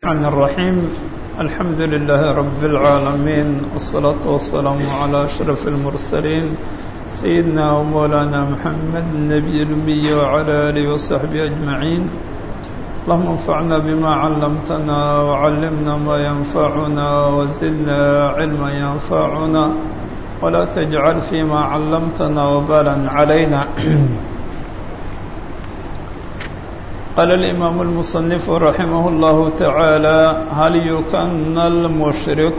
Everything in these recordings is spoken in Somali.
الرحمن الرحيم الحمد لله رب العالمين والصلاة والسلام على أشرف المرسلين سيدنا ومولانا محمد النبي الأمي وعلى آله وصحبه أجمعين اللهم انفعنا بما علمتنا وعلمنا ما ينفعنا وزدنا علما ينفعنا ولا تجعل فيما علمتنا وبالا علينا قال الإمام المصنف رحمه الله تعالى هل يكن المشرك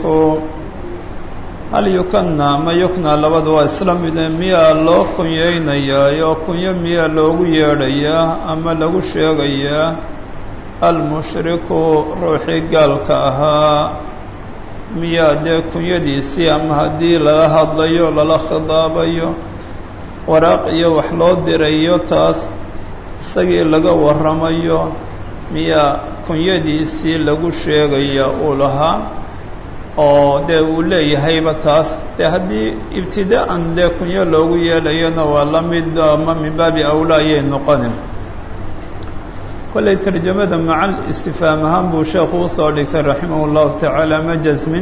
هل يكن ما يكنى لبد وإسلام ميا لو كنيينيا يو كنيا ميا لوgu yeedhaya ama lagu sheegaya almushriku ruuxii gaalka ahaa miyaa dee kunyadiisii ama haddii lala hadlayo lala khidaabayo waraaq iyo wax loo dirayo taas isagii laga warramayo miyaa kunyadiisii lagu sheegaya uu lahaa oo dee uu leeyahayba taas dee haddii ibtidaa'an dee kunyo loogu yeelayona waa la mid ama min baabi awlaa ayay noqonin kollay tarjamada macal istifaam ahaan buu sheekhu usoo dhigtay raximah اllahu tacaala ma jasmin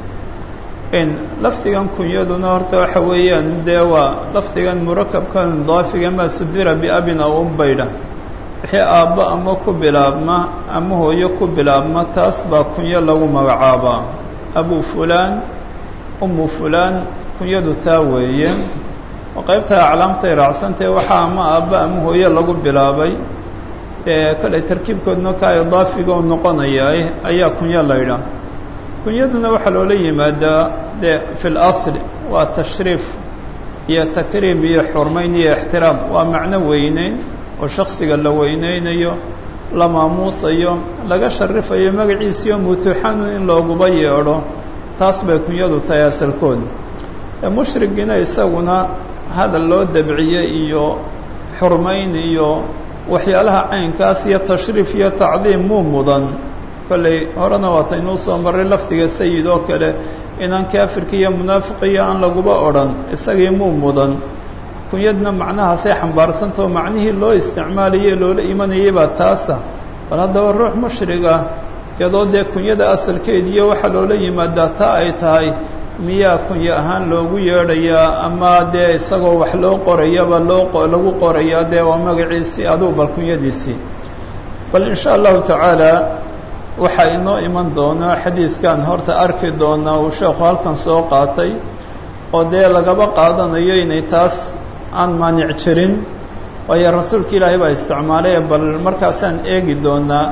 in lafdigan kunyaduna horta waxa weeyaan dee waa lafdigan murakabkan daafiga maa sudira biabin aw umbaydha wixii aabbo ama ku bilaabma ama hooyo ku bilaabma taas baa kunyo lagu magacaabaa abu fulaan umu fulaan kunyadu taa weeye oo qaybta aclaamtay raacsantahe waxaa ama aabbo ama hooyo lagu bilaabay ee kale tarkiibkoodna kaa idaafiga u noqonayaa ayaa kunyo laydha kunyaduna waxaa loola yimaadaa dee fi اlasli waa tashriif iyo takriim iyo xurmayn iyo ixtiraam waa macno weyneyn oo shaksiga la weyneynayo la maamuusayo laga sharifayo magaciisiyo mutuuxanu in looguba yeedho taas bay kunyadu tahay asalkooda mushrigina isaguna hadal loo dabciye iyo xurmayn iyo waxyaalaha caynkaas iyo tashriif iyo tacdiim muu mudan kolley horena waataynuu soo marray lafdiga sayid oo kale inaan kaafirka iyo munaafiqiyo aan laguba odhan isagii muu mudan kunyadna macnahaasay xambaarsantao macnihii loo isticmaalaye loola imanayay baa taasa bal haddaba ruux mushriga iyadoo dee kunyada asalkeediiyo waxaa loola yimaadaa taa ay tahay miyaa kunyo ahaan loogu yeedhayaa ama dee isagoo wax loo qorayaba loo lagu qorayaa dee waa magaciisii adugu bal kunyadiisii bal in sha allahu tacaala waxaa inoo iman doonaa xadiidkan horta arki doonaa uu sheekhu halkan soo qaatay oo dee lagaba qaadanayo inay taas aan maanic jirin waayo rasuulka ilaahay baa isticmaalay bal markaasaan eegi doonaa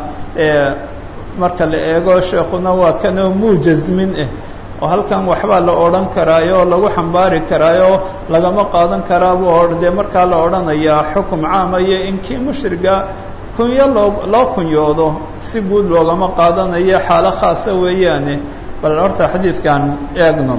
marka la eego sheekhuna waa kanoo muujasmin ah oo halkan waxbaa la odhan karaayo oo lagu xambaari karaayo lagama qaadan karaabuu o dee markaa la odhanayaa xukum caama iyo in kii mushriga kunyo loo loo kunyoodo si guud loogama qaadanayo xaalo khaasa weeyaane bal horta xadiidkan eegno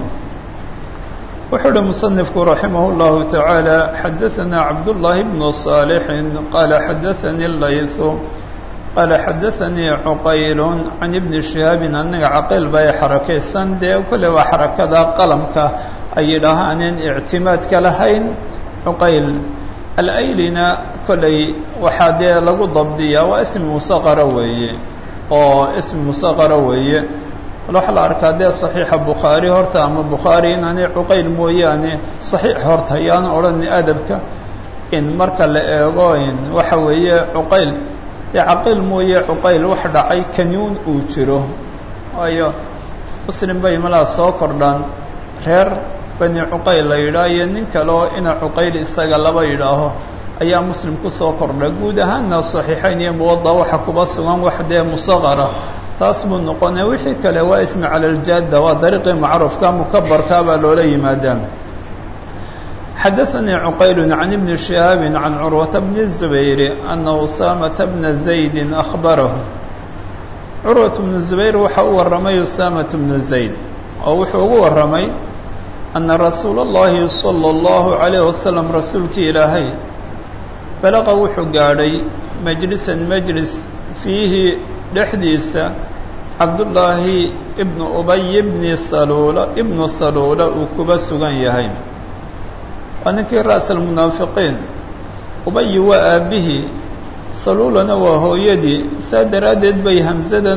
wuxuu uhi musanifku raximah اllahu tacaala xadaثana cabdullaahi bnu صaalixin qaala xadaثanii laythu qaala xadaثanii cuqayl can ibni shihaabin aniga caqiil bay xarakaysan dee kolle waa xarakada qalamka ay yidhaahaaneen ictimaadka lahayn cuqayl alaylina kolley waxaa dee lagu dabdiyaa waa ismi musaqara weeye oo ismi musaqara weeye waxaa la arkaa dee صaxiixa bukhaari horta ama bukhaari inaanay cuqayl mooyaane صaxiix horta ayaan odhan adabka in marka la eego in waxa weeye cuqayl dee caqiil mooye cuqayl wax dhacay kanyuun uu jiro waayo muslim bay malaa soo kordhaan reer bani cuqayl la yidhaah iyo nin kale oo ina cuqayl isaga laba yidhaaho ayaa muslim kusoo kordha guud ahaanna صaxiixayn iyo muwada waxa kuba sugan wax dee musaqara taas buu noqonaya wixii kale waa ismi cala aljaada waa dariiqii macruufka mukabarkaa baa loola yimaadaa xadaثanii cuqayl can ibni shihaabi can curwata bni الzubayr ana usaamata bna zaydi akhbarahu curwat bnu zubayr waxa u warramay usaamata bnu zayd oo wuxuu ugu warramay ana rasuula اllahi salى اllahu عalayh wasalam rasuulkii ilaahay balaqa wuxuu gaadhay majlisan majlis fiihi dhexdiisa cabdullaahi ibnu ubay bni saluula ibnu saluula uu kuba sugan yahay waa ninkii ra'sa almunaafiqiin ubayi waa aabbihii saluulana waa hooyadii saa daraaddeed bay hamsadan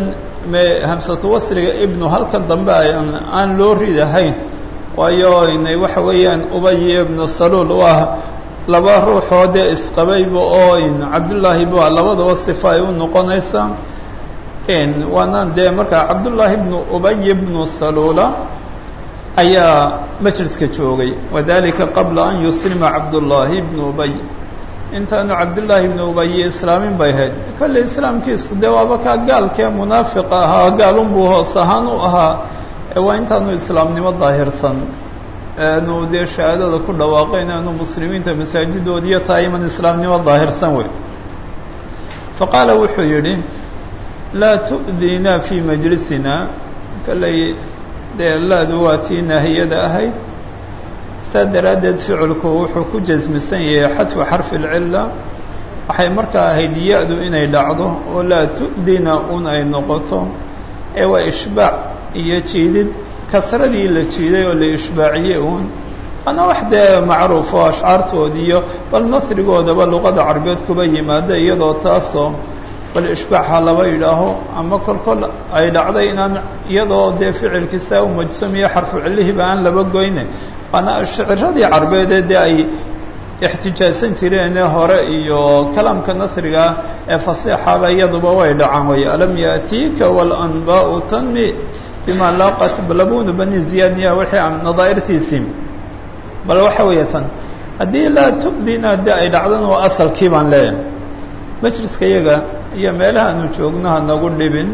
me hamsatu wasriga ibnu halka dambe aan loo ridahayn waayo inay waxa weeyaan ubay ibnu saluul waa laba ruuxoo dee isqabayba oo cabdullaahi ba labadaba sifa ay u noqonaysaa waana dee markaa cabdullaahi ibnu ubay ibnu saluula ayaa majliska joogay wadalika qabla an yuslima cabdullaahi ibnu ubay intaanu cabdullaahi ibnu ubayi islaamin bay ahayd kolley islaamkiisu dee waaba kaa gaalkee munaafiqa ahaa gaalunbuu hoos ahaan u ahaa waa intaanu islaamnimo daahirsan aanu dee shahaadada ku dhawaaqayn aanu muslimiinta masaajidoodiiyo tahay iman islaamnimo daahirsan wey fa qaala wuxuu yidhi laa tu'diina fii majlisina kolley dee laadu waa tii naahiyada ahayd saa daraaddeed ficilku wuxuu ku jasmisan yahay xadfu xarfi اlcila waxay markaa ahayd ya-du inay dhacdo oo laa tu'dina un ay noqoto ee waa ishbaac iyo jiidid kasradii la jiiday oo la ishbaaciyey uun waana wax dee macruuf oo ashcaartood iyo bal nasrigoodaba luqada carbeed kuba yimaada iyadoo taasoo bal ishbaaxa laba yidhaaho ama kol kol ay dhacday inaan iyadoo dee ficilkiisaa u majsamiyo xarfu cilihiba aan laba goyne waana shiciradii carbeede dee ay ixtijaajsan jireene hore iyo kalaamka nasriga ee fasiixaba iyaduba way dhacaan way alam yaatiika walanbaau tanmi bima laaqat labunu bani ziyadniya wixii aan nadaa'irtiisii bal waxa weeye tan haddii laa tubdina de ay dhacdana waa asalkii baan leeyahay majliska iyaga iyo meelaha aanu joogno hanagu dhibin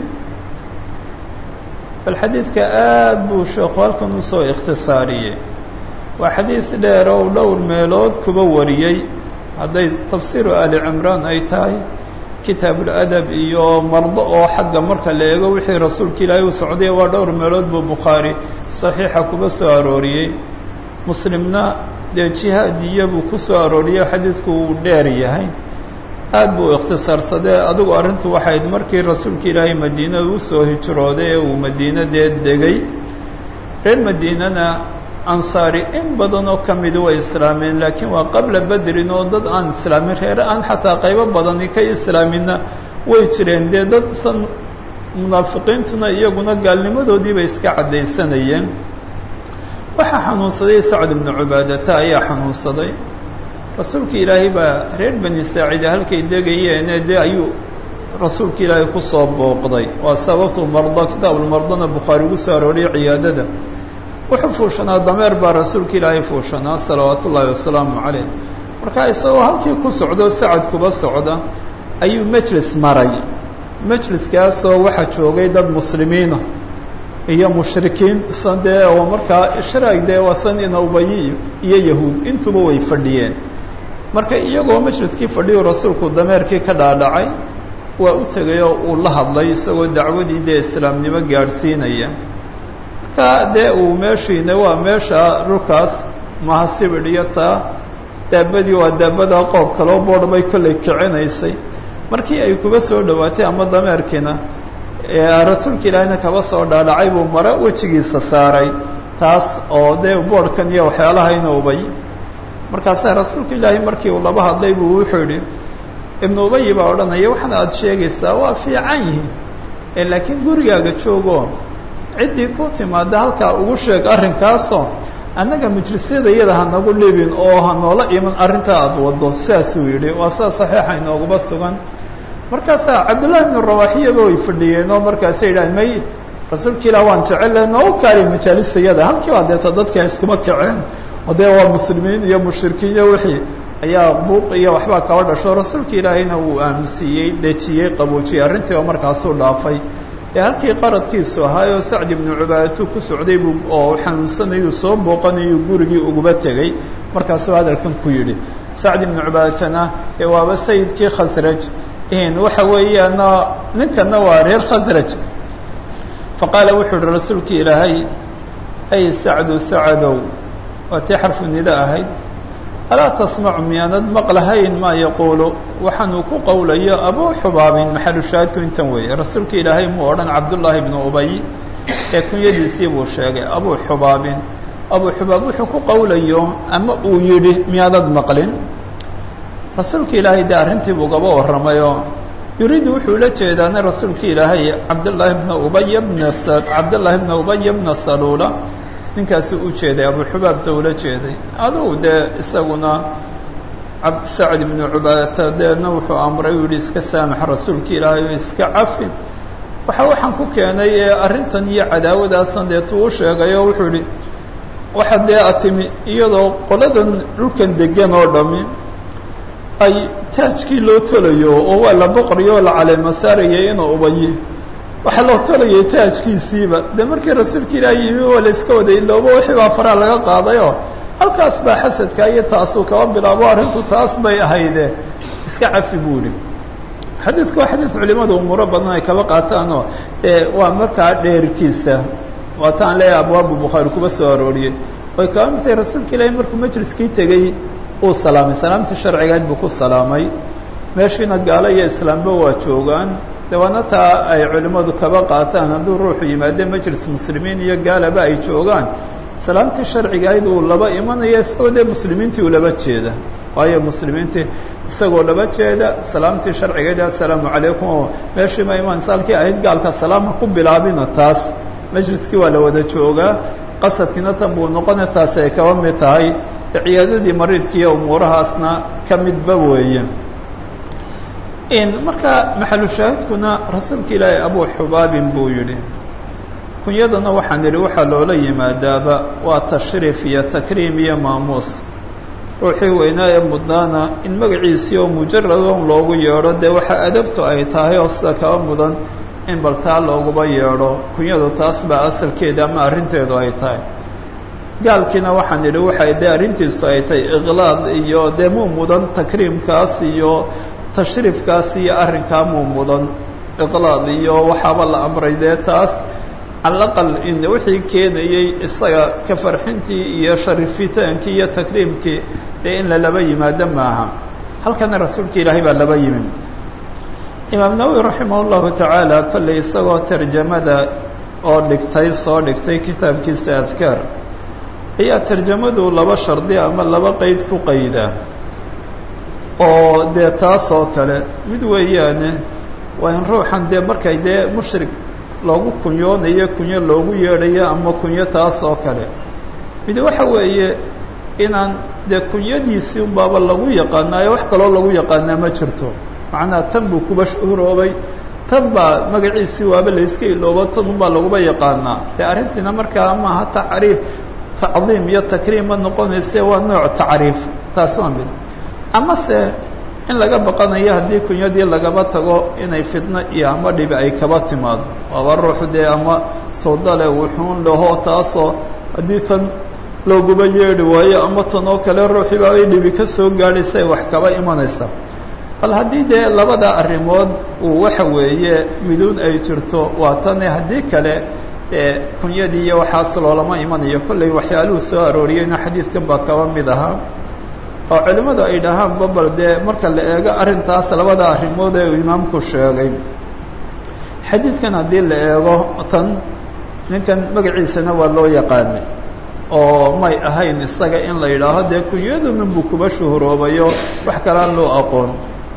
bal xadiidka aad buu sheekhu halkan usoo ikhtisaariyey waa xadiid dheer oo dhowr meelood kuba wariyey hadday tafsiiru ali cimraan ay tahay kitaabuladab iyo mardo oo xagga marka la eego wixii rasuulka ilaahay u socday waa dhowr meelood buu bukhaari saxiixa kuba soo arooriyey muslimna dee jihaadiya buu ku soo arooriyey xadiidku uu dheer yahay aad buu ikhtisaarsadee adigu arrintu waxayd markii rasuulka ilaahay madiina uu soo hijrooday ee uu madiina dee degay reer madiinana ansaari in badan oo ka midi way islaameen laakiin waa qabla bedrin oo dad aan islaamin reere aan xataa qaybo badani ka islaaminna way jireen dee dad san munaafiqiintuna iyaguna gaalnimadoodiibay iska caddaysanayeen waxaa xanuunsaday sacd ibnu cubaadata ayaa xanuunsaday rasuulka ilaahay baa reer bani saacida halkay degayeene dee ayuu rasuulka ilaahay kusoo booqday waa sababtu mardo kitaabulmardona bukhaari ugu soo arooriyay ciyaadada wuxuu fuushanaa dameer baa rasuulka ilaahay fuushanaa salawaatu ullaahi wasalaamu caleyh marka isagoo halkii ku socdo sacad kuba socda ayuu majlis maray majliskaasoo waxaa joogay dad muslimiina iyo mushrikiin san dee oo markaa ishraag dee wasan ina ubayi iyo yahuud intuba way fadhiyeen marka iyagoo majliskii fadhiyu rasuulku dameerkii ka dhaadhacay waa u tegay oo uu la hadlay isagoo dacwadii dee islaamnimo gaadhsiinaya marka dee uu meeshiina waa meesha dhulkaas maha sibidh iyo taa daabadii waa daabada qoob kaloo boodh bay kollay kicinaysay markii ay kuba soo dhowaatay ama dameerkiina rasuulka ilaahina kaba soo dhaadhacay buu mare wejigiisa saaray taas oo dee boodhkan iyo waxyaalaha ina ubay markaasaa rasuulka ilaahay markii uu laba hadlay buu wuxuu yidhi ibnu ubayi baa odhanaya waxaana aada sheegaysaa waa fiican yihiin laakiin gurigaaga joogo ciddii ku timaada halkaa ugu sheeg arrinkaasoo annaga majlisyada iyada hanagu dhibin oo hanoola iman arrintaa aada wado sidaasuu yidhi waa sidaa saxiixa inooguba sugan markaasaa cabdullahi ibnu rawaaxiyaba way fadhiyeen oo markaasay yidhahan may rasuulka ilah waan jecelle noo kaali majaalistayada halkii baa deeta dadkii iskuma kaceen oo dee waa muslimiin iyo mushrikiin iyo wixii ayaa buuq iyo waxbaa kaba dhasho rasuulka ilaahayna wuu aaminsiiyey dejiyey qaboojiyey arrintii oo markaasuu dhaafay dee halkii qaradkiisu ahaayoo sacd ibnu cubaadatu ku socday buu oo xanuunsanayuu soo booqanayuu gurigii uguba tegey markaasuu hadalkan ku yidhi sacd ibnu cubaadatana ee waaba sayidkii khasraj waxa weeyaana ninkana waa reer khasraj faqaala wuxuu uhi rasuulka ilaahay ay sacdu sacadow waa tii xarfu nida ahayd alaa tasmacu miyaanad maqlahayn maa yaquulu waxaanuu ku qowlayo abuu xubaabin maxalu shaahidku intan weeye rasuulka ilaahay muu odhan cabdullaahi ibnu ubay ee kunyadiisii buu sheegay abuu xubaabin abuu xubaab wuxuu ku qowlayo ama uu yidhi miyaanad maqlin rasuulka ilaahay dee arrintii buu gaba warramayoo yuriidu wuxuu la jeedaana rasuulka ilaahay cabdillaahi bna ubaya bna cabdillaahi bna ubaya bna saluula ninkaasi u jeeday abuxubaabta ula jeeday adugu dee isaguna sacd ibnu cubaadata deedna wuxuu amray u yihi iska saamax rasuulka ilaahay oo iska cafi waxa waxaan ku keenay ee arrintan iyo cadaawadaasna deetuu u sheegay oo wuxuu yihi waxa dee a timi iyadoo qoladan dhulkan degan oo dhami ay taajkii loo tolayo oo waa la boqoryo oo la caleema saarayay inuu ubayi waxaa loo tolayay taajkiisiiba dee markii rasuulka ilaahi yimi waa la iska waday iloobo wixii baa faraa laga qaadayoo halkaas baa xasadka iyo taasuu kaba bilaabo arrintu taas bay ahayde iska cafi buu ihi xadiidku waa xadiid culimadu umuuro badan ay kaba qaataanoo ee waa markaa dheerkiisa waataan leeyahay abwaabu bukhaari kuba soo arooriyey way kaba mid tahay rasuulka ilaahi markuu majliskii tegey uu salaamay salaamtii sharcigayd buu ku salaamay meeshiina gaalo iyo islaamba waa joogaan dawaana taa ay culimmadu kaba qaataan hadduu ruuxu yimaade majlis muslimiin iyo gaalaba ay joogaan salaamtii sharcigayd uu laba imanaya isagoo dee muslimiintii uu laba jeeda waayo muslimiintii isagoo laba jeeda salaamtii sharcigayd assalaamu calaykum oo meeshii ma imaan saalkii ahayd gaalka salaama ku bilaabina taas majliskii waa la wada joogaa qasadkiina tan buu noqona taasi ay kaba mid tahay ciyaadadii mariidkiiyo umuurahaasna ka midba weeye marka maxalushaahidkuna rasuulka ilaahay abuu xubaabin buu yidhi kunyadana waxaan idhi waxaa loola yimaadaaba waa tashriif iyo takriim iyo maamuus ruuxii weynaa ee mudnaana in magaciisii oo mujaradon loogu yeedho dee waxaa adabtu ay tahay oo sida kaba mudan in bal taa looguba yeedho kunyadu taas baa asalkeeda ama arrinteedu ay tahay gaalkiina waxaan idhi waxay dee arrintiisu ay tahay iqlaad iyo dee muu mudan takriimkaas iyo tashriifkaas iyo arrinkaa muu mudan iqlaad iyo waxaaba la amray dee taas calaqal in wixii keenayey isaga ka farxintii iyo sharifitaankii iyo takriimkii dee in lalaba yimaado maaha halkana rasuulka ilaahay baa laba yimin imaam nawowi raximah llahu tacaala kollay isagoo tarjamada oo dhigtay soo dhigtay kitaabkiisa adkaar ayaa tarjamadu laba shardi ama laba qeyd ku qayda oo dee taas oo kale mid weeyaane waa in ruuxan dee markay dee mushrik loogu kunyoonayo kunyo loogu yeedhayo ama kunyo taas oo kale mid waxa weeye inaan dee kunyadiisii unbaaba lagu yaqaanaayo wax kaloo lagu yaqaanaa ma jirto macnaha tan buu kuba shuhuroobay tan baa magaciisii waaba layska iloobo tan unbaa laguba yaqaanaa dee arrintiina markaa maaha tacriif tacdiim iyo takriim ma noqonayse waa nooc tacriif taas waa mid amase in laga baqanayo haddii kunyadii lagaba tago inay fitno iyo ama dhibi ay kaba timaado waaba ruuxu dee ama sawdale wuxuun laho taasoo haddii tan looguba yeedhi waayo ama tan oo kale ruuxii baabay dhibi ka soo gaadhaysay wax kaba imanaysa bal haddii dee labada arrimood uu waxa weeye miduun ay jirto waa tane haddii kale ee kunyadii iyo waxaas loolama imanayo kollay waxyaaluhu soo arooriyeyna xadiidkan baa kaba mid ahaa oo culimmadu ay dhahaan babal dee marka la eego arrintaas labada arrimood ee uu imaamku sheegay xadiidkan haddii la eego tan ninkan magaciisana waa loo yaqaanay oo may ahayn isaga in la yidhaaho dee kunyadu minbuu kuba shuhuroobayo wax kalaan loo aqoon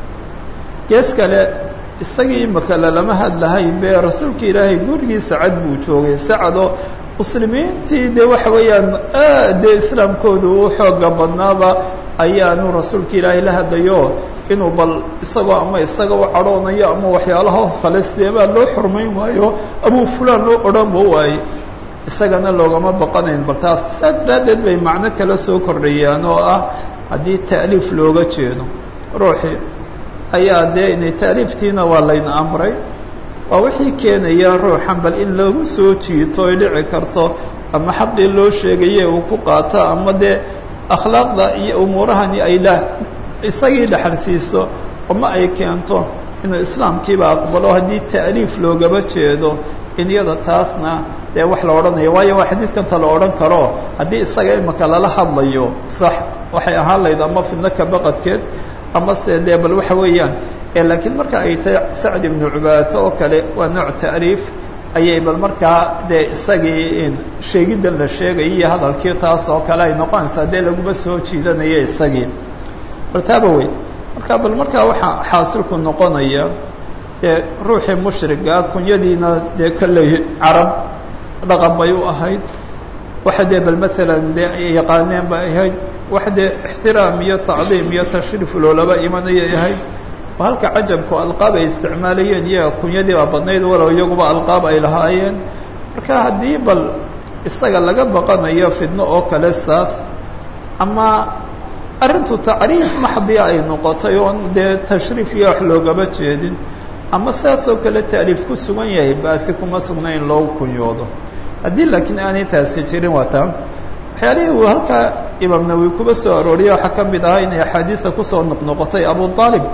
gees kale isagii imaka lalama hadlahayn be rasuulka ilaahay gurigii sacad buu joogay sacadoo muslimiintii dee waxa weeyaan aad dee islaamkoodu u xooga badnaaba ayaanu rasuulka ilaahay la hadlayo inuu bal isagoo ama isaga u cadhoonayo ama waxyaalaha kale sideebaa loo xurmayn waayo abuu fulaan loo odhanba waaye isagana loogama baqanayn bal taas saa daraaddeed bay macno kale soo kordhayaan oo ah haddii ta'liif looga jeedo ruuxii ayaa dee inay ta'liiftiina waa layna amray waa wixii keenaya ruuxan bal in lagu soo jiito ay dhici karto ama xaqii loo sheegaye uu ku qaato ama dee akhlaaqda iyo umuurahani ay la isagii dhexalsiiso ama ay keento inuu islaamkiiba aqbalo haddii ta'liif loogaba jeedo in iyada taasna dee wax la odhanayo waayo waa xadiidkanta la odhan karo haddii isaga imaka lala hadlayo sax waxay ahaan layd ama fidno ka baqadkeed ama se dee bal waxa weeyaan laakiin marka ay tahay sacd ibnu cubaadata oo kale waa nooc ta'liif ayay bal markaa dee isagii sheegiddan la sheegaya iyo hadalkii taas oo kale ay noqonaysaa dee laguma soo jiidanaya isagii bal taaba wey marka bal markaa waxaa xaasilku noqonaya dee ruuxii mushrigaa kunyadiina dee kolley carab dhaqan bay u ahayd waxa dee bal maalan dee ay yaqaaneen bay ahayd wax dee ixtiraam iyo tacdiim iyo tashriif loolaba imanayay ahayd oo halka cajabku alqaab ay isticmaalayeen iyaga kunyadii baa badnayd walow iyaguba alqaab ay lahaayeen marka haddii bal isaga laga baqanayo fidno oo kale saas ama arrintu tacriif maxdiya ay noqotay oon dee tashriif iyo wax loogaba jeedin ama sidaas oo kale taaliif ku sugan yahay baasi kuma sugna in loogu kunyoodo haddii laakiin aanay taasi jirin waa taa waxyaalihii uu halkaa imaam nawowi kuba soo arooriya waxaa ka mid ahaa inay axaadiida kusoo noqnoqotay abu aalib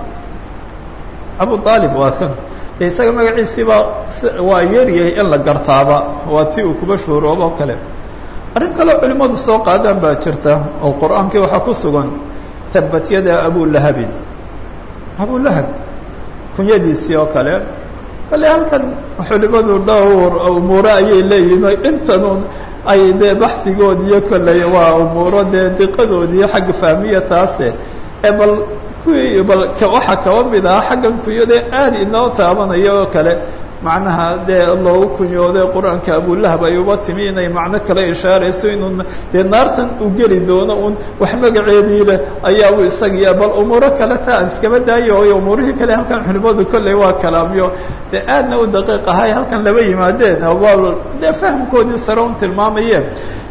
abu aalib waa kan de isaga magaciisiiba waa yaryahay in la gartaaba waa ti uu kuba shuuroobo o kale arrin kaleo culimmadu soo qaadaan baa jirta oo qur-aankii waxaa ku sugan tabat yada abulahabin abulahab kunyadiisii oo kale kale halkan culimadu dhowr umuuro ayay leeyihin intanun ay dee baxdigood iyo kolley waa umuuro dee diqadood iyo xagga fahmiya taase ee bal kuwii bal waxaa kaba mid aha xaggan kunyadee aad inoo taabanaya oo kale macnaha dee loogu kunyooday qur-aanka abulahab ay uba timi inay macno kale ishaarayso inuu dee naartan u geli doono un wax magaceedii leh ayaa u isagiya bal umuuro kale ta aan iskaba daayo oyo umuurihii kale halkan culimadu kolley waa kalaamyo dee aadna u daqiiq ahay halkan laba yimaadeen waa dee fahamkoodii sare un tilmaamayeen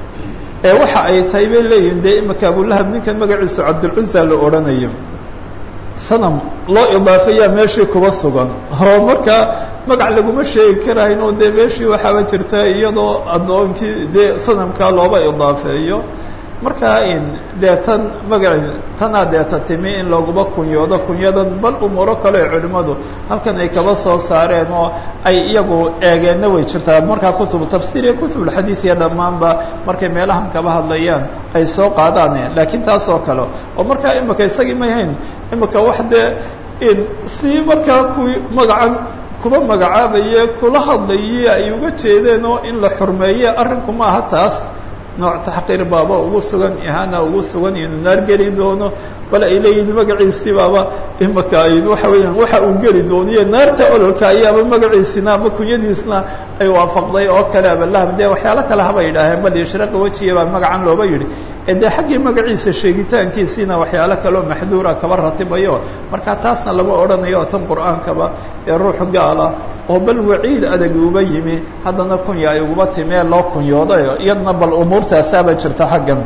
ee waxa ay tahay bay leeyihin dee imika abulahab ninkan magaciisu cabdulcuza la odhanayo sanam loo idaafeeyaa meeshii kuba sugan oo markaa magac laguma sheegi karayn oo dee meeshii waxaaba jirta iyadoo addoonkii dee sanamkaa looba idaafeeyo markaa in dee tan magaci tanaa deeta timi in laguma kunyoodo kunyadan bal umuuro kale ee culimmadu halkan ay kaba soo saareen oo ay iyagu eegeenna way jirtaa markaa kutubu tafsiir iyo kutubulxadiid iyo dhammaanba markay meelahan kaba hadlayaan ay soo qaadaan laakiin taas oo kale oo markaa imika isagii may hayn imika wax dee in si markaa kuwii magacan kuba magacaabaye kula hadlaye ay uga jeedeen oo in la xurmeeye arrinku maaha taas nooc taxqiir baaba ugu sugan ihaana ugu sugan inuu naar geli doono bal ay leeyihin magaciisii baaba imaka ay waxa weeyaan waxa uu geli dooniyo naarta ololka ayaaba magaciisina ama kunyadiisna ay waafaqday oo kale abalahab dee waxyaalo kale haba yidhaaheen bal ishraqa wejiya baa magacan looba yidhi ee dee xaggii magaciisa sheegitaankiisiina waxyaalo kaleo maxduura kaba ratibayo marka taasna lama odhanayo tan qur-aankaba ee ruux gaala oo bal waciid adag uba yimi haddana kunya ay uguba timee loo kunyoodayo iyadna bal umuurtaasaaba jirta xaggan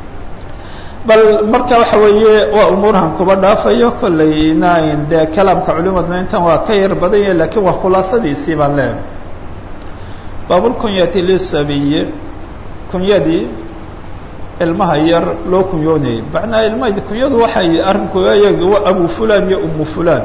bal marka waxa weeye waa umuurahan kuba dhaafayo kollayna dee kalaamka culimadna intan waa ka yar badan yahay lakiin waa khulaasadiisii baan leehay baabulkunyati lisabiyi kunyadii ilmaha yar loo kunyoonayay macnaa ilmaha kunyadu waxay arrinku eeg abu fulan iyo umu fulan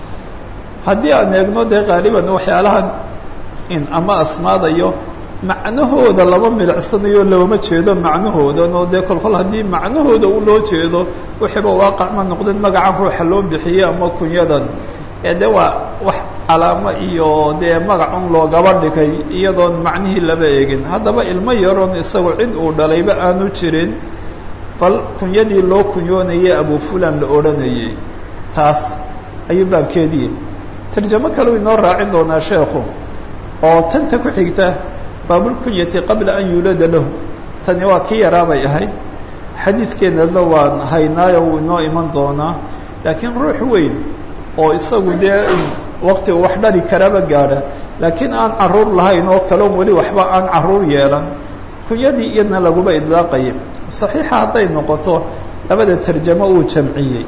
haddii aan eegno dee qaaliban waxyaalahan in ama asmaadayo macnahooda lama milicsanayo looma jeedo macnahoodan oo dee kolkol haddii macnahooda u loo jeedo wixiiba waaqac ma noqdeen magacan ruuxa loo bixiyey ama kunyadan ee de waa wax calaamo iyo dee magacun loogaba dhigay iyadoon macnihii laba eegin haddaba ilmo yaroon isagu cid uu dhalayba aanu jirin bal kunyadii loo kunyoonayay abu fulan la odhanayay taas ayuu baabkeedii tarjamo kaleu inoo raacin doonaa sheekhu oo tanta ku xigta baabulkunyati qabla an yuulada lahu tani waa kii yaraabay ahayd xadiidkeennana waan haynaayo wuu inoo iman doonaa laakiin ruux weyn oo isagu dee wakti uu wax dhali karaba gaadha laakiin aan caruur lahayn oo kalon weli waxba aan caruur yeelan kunyadii iyadna laguba idlaaqaya saxiixa hadday noqoto labada tarjamo uu jamciyey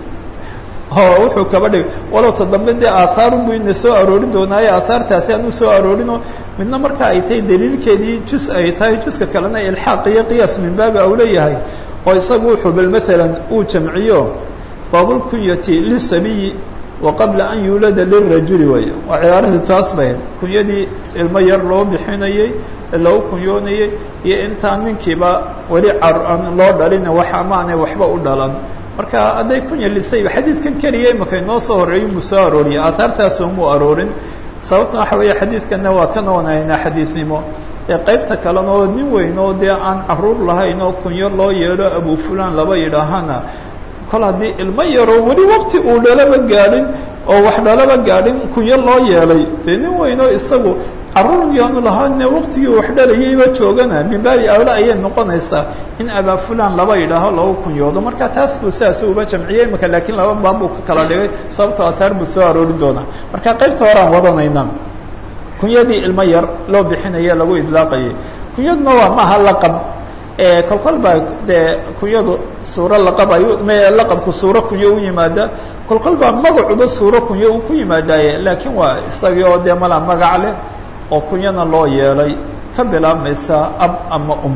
oo wuxuu kaba dhigay walow ta dambe dee aahaarun buu ina soo aroorin doonaaye aahaartaasi aan u soo aroorinoo midna marka ay tahay daliilkeedii jus ay tahay juska kalena ilxaaq iyo qiyaas min baabi au leeyahay oo isagu wuxuu bal maalan uu jamciyo baabulkunyati lisabiyi wa qabla an yuulada lirajuli way waa cibaaradu taas bay kunyadii ilmo yar loo bixinayey loo kunyoonayey iyo intaan ninkiiba weli car aan loo dhalin wax amaanay waxba u dhalan marka hadday kunya lisay xadiidkan keliya imaka inoo soo horeeyo muu soo arooriyay aahaartaas umuu aroorin sababtuna waxa weeye xadiidkanna waa ka noonaynaa xadiidnimo ee qaybta kalena oo nin weyn oo dee aan caruur lahayn oo kunyo loo yeedho abu fulan laba yidhaahana kol haddii ilmo yaroo weli wakti uu dhalaba gaadhin oo wax dhalaba gaadhin kunyo loo yeelay dee nin weynoo isagu carruur yaanu lahaane waqtigii wax dhalayayba joogana min baabi awla ayay noqonaysaa in abaa fulan laba yidhaaho lagu kunyoodo marka taas buu sidaas uba jamciyey imika laakiin laba baab buu ka kala dhigay sababtoo ahaar buu soo aroori doonaa marka qaybta horaan wadanayna kunyadii ilmo yar loo bixinaya lagu idlaaqayay kunyaduna waa maaha laqab kolkol baa dee kunyadu suuro laqab ay m laqabku suuro kunyo u yimaada kolkol baa magacuba suuro kunyo uu ku yimaadaaye laakiin waa isagii oo dee malaa magac leh oo kunyana loo yeelay ka bilaabmaysa ab ama um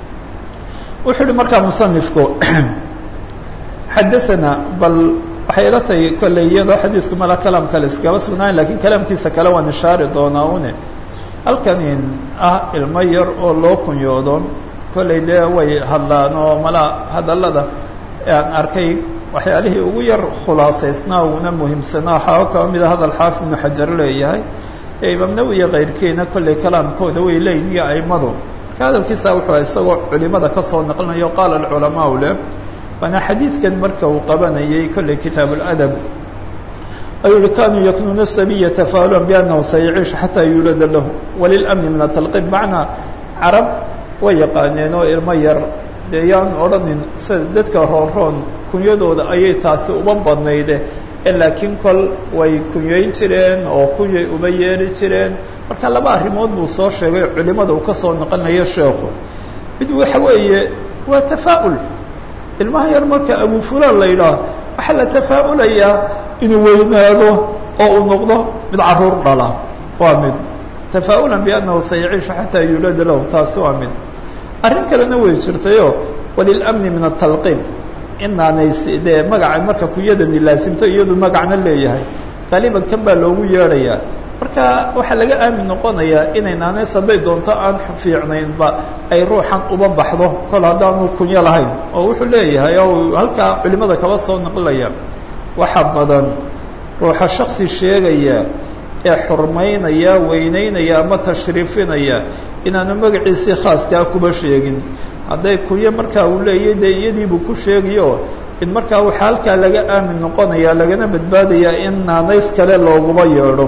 wuxuu uhi markaa musanifku xadaثana bal waxay ila tahay kolley iyadoo xadiidku mala kalaam kale iskaba sugnaayn lakiin kalaamkiisa kale waan ishaari doonaa une halkanin ah ilmo yar oo loo kunyoodo kolley dee way hadlaan oo mala hadallada aan arkay waxyaalihii ugu yar khulaasaysnaa uguna muhiimsanaa waxaa kaba mida hadal xaafid ibnu xajar leeyahay ee imaam nawi iyo kayrkiina kolley kalaamkooda way leeyihin iyo aimadu marka hadalkiisa wuxuu isagoo culimada kasoo naqlinayo qaala alculamaau leh waana xadiidkan marka uu qabanayay kolley kitaab اladab ayuu yihi kanuu yaknuuna sabiya tafaalulan biannahu sayaciishu xataa yuulada lahu walilmni min atalqib macnaa carab way yaqaaneen oo ilmo yar dee yaan odhanin sida dadka roonroon kunyadooda ayay taasi uba badnayde laakiin kol way kunyayn jireen oo kunyay uba yeeri jireen marka laba arrimood buu soo sheegay culimada uu kasoo noqonayo sheekhu mid waxa weeye waa tafaa'ul ilmaha yar marka abu fulan la yidhaah waxaa la tafaa'ulayaa inuu weynaado oo uu noqdo mid caruur dhala waa mid tafaa'ulan biannahu sayaciishu xataa yuulada lahu taasi waa mid arrin kalena way jirtayo walilmni min atalqiin inaanay dee magaca marka kunyadani laasimto iyadu magacna leeyahay qaaliban kan baa loogu yeedhayaa marka waxaa laga aamin noqonayaa inay naanays hadday doonto aan fiicnaynba ay ruuxan uba baxdo kol haddaanu kunyo lahayn oo wuxuu leeyahay oo halkaa culimada kaba soo naqlaya waxa badan ruuxa shaksi sheegaya ee xurmaynaya weyneynaya ama tashriifinaya inaanu magaciisii khaaskaa kuba sheegin hadday kunyo markaa uu leeyahy dee iyadiibuu ku sheegayo in markaa waxaa halkaa laga aamin noqonaya lagana badbaadayaa in naanays kale looguba yeedho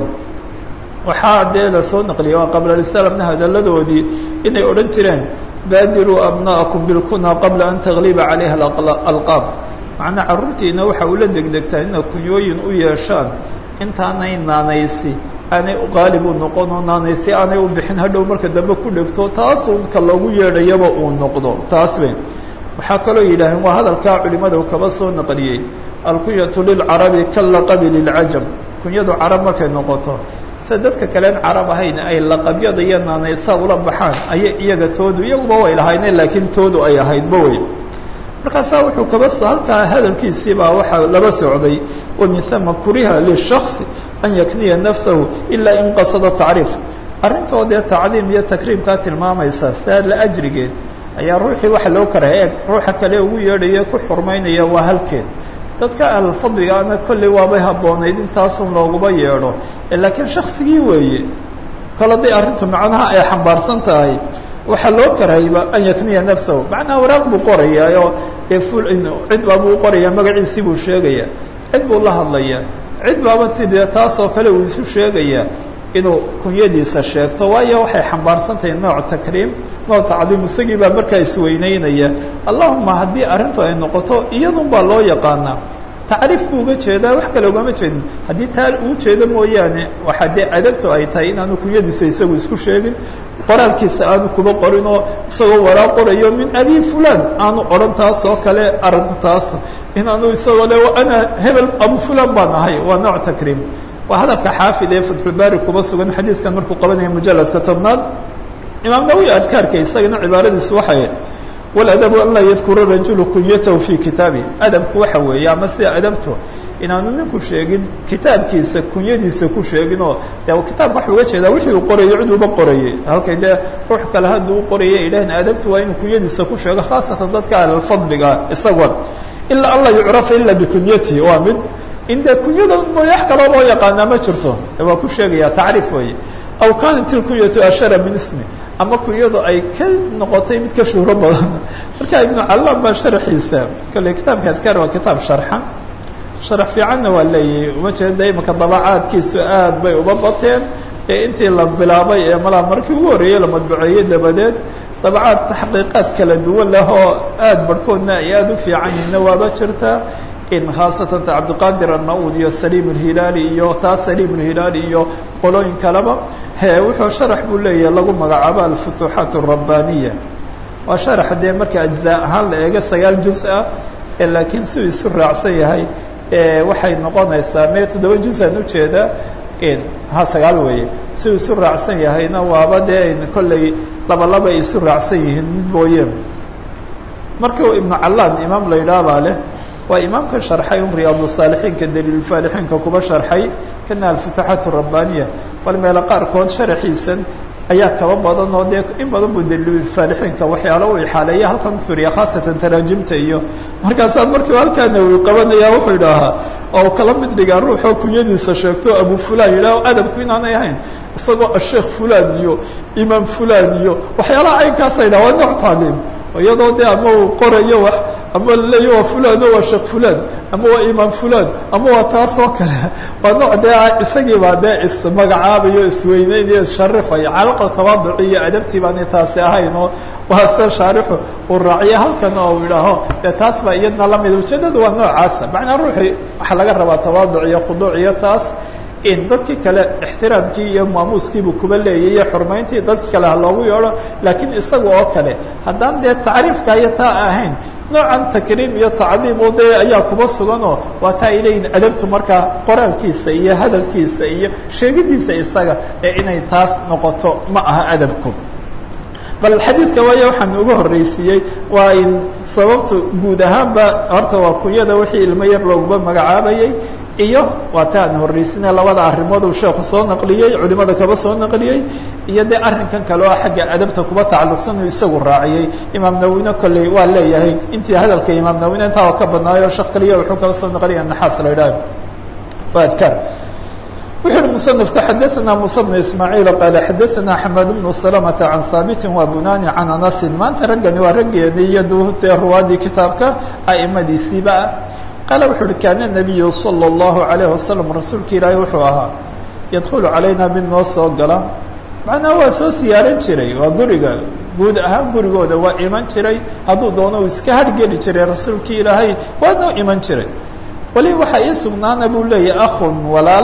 waxaa dee lasoo naqliyay waa qablalislaamna hadalladoodii inay odhan jireen baadiruu abna'akum bilkuna qabla an tagliba calayha alqaab macnaa carruurtiina waxa ula degdegtaa ina kunyooyin u yeeshaan intaanay naanaysi aanay qaalib u noqon oo naanaysi aanay u bixin hadhow marka dambe ku dhegto taasuu ka loogu yeedhayaba uu noqdo taas be waxaa kaloo yidhaaheen waa hadalkaa culimada u kaba soo naqliyey alkunyatu lilcarabi kalaqabi liljam kunyadu carab markay noqoto sida dadka kaleen carab ahayn ay laqabyada iyo naanaysa ula baxaan ayay iyaga toodu iyaguba way lahayneen laakiin toodu ay ahaydba wey markaasaa wuxuu kaba so halkaa hadalkiisii baa waxaa laba socday wa min hama kuriha lishasi an yakniya nafsahu ilaa in qasada tacriif arrintoo dee tacdiim iyo takriimkaa tilmaamaysa saa la ajrigeed ayaa ruuxii waxa loo karaha eeg ruuxa kale ugu yeedhaya ku xurmaynaya waa halkeed dadka ahlfadligaana kolley waabay habboonayd intaasun looguba yeedho laakiin shaksigii weeye kol hadday arrintu macnaha ay xambaarsan tahay waxaa loo karahayba an yakniya nafsahu macnaha waraaq buu qorayaayo dee ful cid baabuu qorayaa magaciisii buu sheegaya cid buu la hadlayaa cid baaba tidee taasoo kale uu isu sheegayaa inuu kunyadiisa sheegto waayo waxay xambaarsan tahay nooc takriim nooc tacdiim isagii baa markaa isweyneynaya allahuma haddii arrintu ay noqoto iyadun baa loo yaqaanaa tacriif buu uga jeedaa wax kale ugama jeedin haddii taa uu jeedo mooyaane waxaa dee adabtu ay tahay inaanu kunyadiisa isagu isku sheegin qoraalkiisa aanu kuba qorin oo isagoo waraa qorayo min abi fulan aanu odhan taas oo kale arinku taas inaanu isagoo le ana hebel abu fulan baan ahay waa nooc takriim waa hadalka xaafid ee fatxulbaari kuba sugan xadiidkan markuu qabanaya mujaladka tobnaad imaam nawi adkaarka isagana cibaaradiisu waxay waladabu an laa yadkura rajulu kunyatahu fi kitaabi adabku waxa weeye ama sida adabtu inaanu ninku sheegin kitaabkiisa kunyadiisa ku sheegin oo de kitaabka waxa uga jeedaa wixii uu qorayo cid uba qorayay halkay dee ruux kale hadduu u qoraya idhahn adabtu waa inuu kunyadiisa ku sheego khaasatan dadka ahlulfadliga isagoon ilaa an laa yucrafa ila bikunyatihi waa mid in dee kunyada mooye wax kaloo loo yaqaanaa ma jirto waa ku sheegaya tacriif weeye aw kanat ilkunyatu ashara min ismi ama kunyadu ay ka noqotay mid ka shuhro badan marka ibnu callam baa sharxiisa kale kitaabka adkaar waa kitaab sharxan sharax fiicanna waa leeyahay uma jeeda imaka dabacaadkiisu aad bay uba bateen ee intii la bilaabay ee malaa markii ugu horreeyey la madbuceeyey dabadeed dabacaad taxqiiqaad kala duwan leh oo aad barhkoodna ay aada u fiican yihiinna waaba jirtaa in khaasatan ta cabdiqaadir anna-uud iyo saliim alhilaali iyo taa saliim alhilaali iyo qolooyin kaleba he wuxuu sharax buu leeyahay lagu magacaabo alfutuuxaat alrabbaaniya waa sharax dee marka ajzaa ahaan la eego sagaal juz ah ee laakiin siduu isu raacsan yahay waxay noqonaysaa mee toddoba juz-aan ujeeda ha sagaal weeye siduu isu raacsan yahayna waaba dee kolley laba laba ay isu raacsan yihiin mid mooye markuu ibnu callaan imaam la yidhaah baa leh waa imaamka sharxay un riyaadsaalixiinka daliilfaalixiinka kuba sharxay kana alfutuuxaat arabbaniya bal meelo qaarkood sharaxiisan ayaa kaba badan oo dee in badan buu daliilfaalixiinka waxyaalo u ixaaleeya halkan suriya khaasatan taraajimta iyo markaasaa markiiu halkaana uu qabanaya wuxuu idhaahaa oo kala mid dhigaa ruuxoo kunyadiisa sheegto abu fulan yidhaho adabku inaanay ahayn isagoo asheekh fulan iyo imaam fulan iyo waxyaalaha caynkaasa yidhaha waa nooc taaliim iyadoo de ama uu qorayo wax ama laleeya waa fulan o waa sheekh fulan ama waa imaam fulan ama waa taas oo kale waa nooc dee isagiibaa dee ismagacaabayo isweyneynayo issharifaya calaqa tawaaduci iyo adabtii baanay taasi ahayn oo waa se shaarixu uu raaciya halkan oo u idhaaho dee taas baa iyadna lamida ujeedada waa noocaasa macnaa ruuxii waxaa laga rabaa tawaaduc iyo khuduuc iyo taas in dadkii kale ixtiraamkii iyo maamuuskiibuu kuba leeyay iyo xurmayntii dadki kale ha loogu yeedho laakiin isaga oo kale haddaan dee tacriifka iyo taa ahayn noocan takriim iyo tacdiim oo dee ayaa kuba suganoo waa taa ay leeyihin adabtu markaa qoraalkiisa iyo hadalkiisa iyo sheegidiisa isaga ee inay taas noqoto ma aha adabku bal xadiidka waaya waxaan uga horreysiiyey waa in sababtu guud ahaanba horta waa kunyada wixii ilmo yar looguma magacaabayay iyo waa ta aan horreysina labada arrimood uu sheekhu soo naqliyey culimada kaba soo naqliyey iyo dee arrinkan kale oo xagga adabta kuba tacalluqsan uu isagu raaciyey imaam nawine kolley waa leeyahay intii hadalka imaam nawine intaa waa ka badnaayo sheekh kaliya wuxuu kaba soo naqliya naxaas la idhaah waa adkaar wuxu uhi musanifka xadaثana musa bnu ismaaciil qaale xadaثana xamed bnu salamata can haabiti wa bunani can anasin maanta raggani waa raggeeni iyo dee ruwaadii kitaabka a'imadiisiiba ah qaala wuxu uhi kaana nabiyu salى اllahu alayh wasalam rasuulka ilaahi wuxuu ahaa yadkulu calayna mid noo soo gala macnaa waa soo siyaaran jiray waa guriga guud ahaan gurigooda waa iman jiray hadduu doono uu iska hargeli jiray rasuulkii ilaahay waa noo iman jiray weli waxaa ii sugnaana buu leeyahy akhun walaal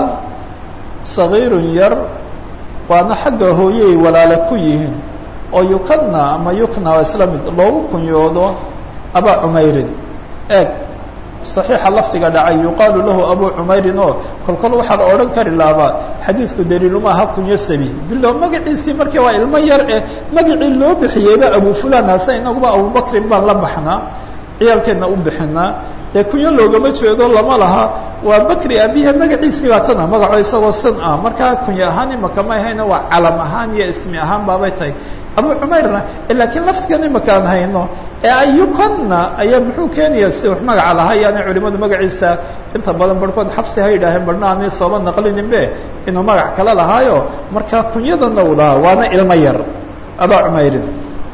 sagiirun yar waana xagga hooyey walaale ku yihiin oo yukadna ama yukna waa isla mid loogu kunyoodo abaa cumeyrin eeg صaxiixa lafdiga dhacay yuqaalu lahu abu cumeyrin oo kolkol waxaa la odhan kari laabaa xadiidku daliiluma aha kunyo sabi bilo magaciisii markii waa ilmo yar eh magacii loo bixiyeyba abu fulan hase inaguba abubakrin baan la baxnaa ciyaalkeedna u bixinaa dee kunyo loogama jeedo lama laha waa bakri abiha magaciisii baa tana magaco isagoo san ah markaa kunyo ahaan imaka ma ahayna waa calam ahaan iyo ismi ahaan baabay tahay abu cumayrna laakiin lafdigan imaka aan hayno ee ayukonna ayaa muxuu keenaya si wax magaca lahaa yaanay culimadu magaciisa inta badan barhkood xabsi ha yidhaaheen barhna aanay sooba naqlininbe inuu magac kale lahaayo markaa kunyadana uu lahaa waana ilmo yar abaa cumeyrin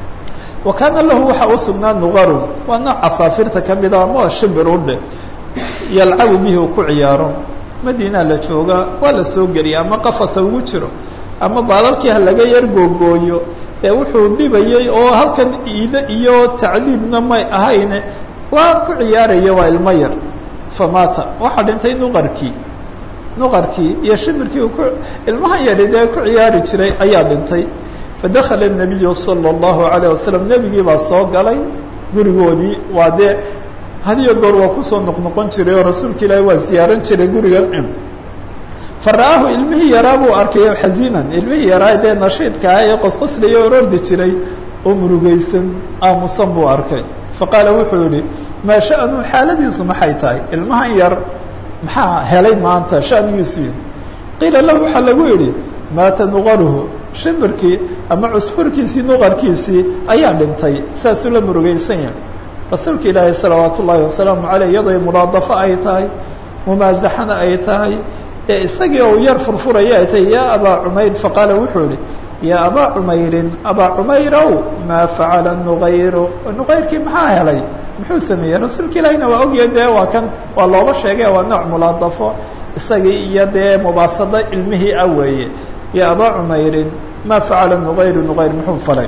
wa kaana lahu waxaa u sugnaa nuqarun waa nooc casaafirta kamida ama shimbir udhe yalcabu bihi uu ku ciyaaro madiinaa la joogaa waa la soo geliya ama qafasa ugu jiro ama baalalkii ha laga yar googooyo ee wuxuu dhibayey oo halkan iide iyo tacdiibna may ahayne waa ku ciyaaraya waa ilmo yar famaata waxaa dhintay nuqarkii nuqarkii iyo shimirkii uu ku ilmaha yari dee ku ciyaari jiray ayaa dhintay fadakala الnabiyu salى الlahu عalيه wasalam nebigii baa soo galay gurigoodii waa dee hadiyo goor waa kusoo noqnoqon jiray oo rasuulka ilaahi waa ziyaaran jiray gurigan fara'aahu ilmihii yaraa buu arkay xaziinan ilmihii yaraa dee nashiidka ah ee qosqoslaya orordi jiray oo murugaysan aamusan buu arkay faqaala wuxuu yihi maa sha'nu xaaladiisu maxay tahay ilmahan yar maxaa helay maanta shanigiisu yihi qiila lahu waxaa lagu yidhi maata nuqaruhu shimbirkii ama cusfurkiisii nuqarkiisii ayaa dhintay saasuu la murugaysan yahay rasuulka ilaahi salawaat ullaahi wasalaamu caleyh iyadoo mulaadafo ay tahay mumaasaxana ay tahay ee isagii ou yar furfuraya ay tahay yaa abaa cumayr faqaala wuxuu yihi yaa abaa cumeyrin abaa cumayrow maa facala nuqayru nuqayrkii maxaa helay muxuu sameeyey rasuulka ilaahina waa ogyahay dee waa kan waa looba sheegay waa nooc mulaadafo isagii iyo dee mubaasado ilmihii ah weeye ya abaa cumeyrin maa facala nuqayru nuqayr muxuu falay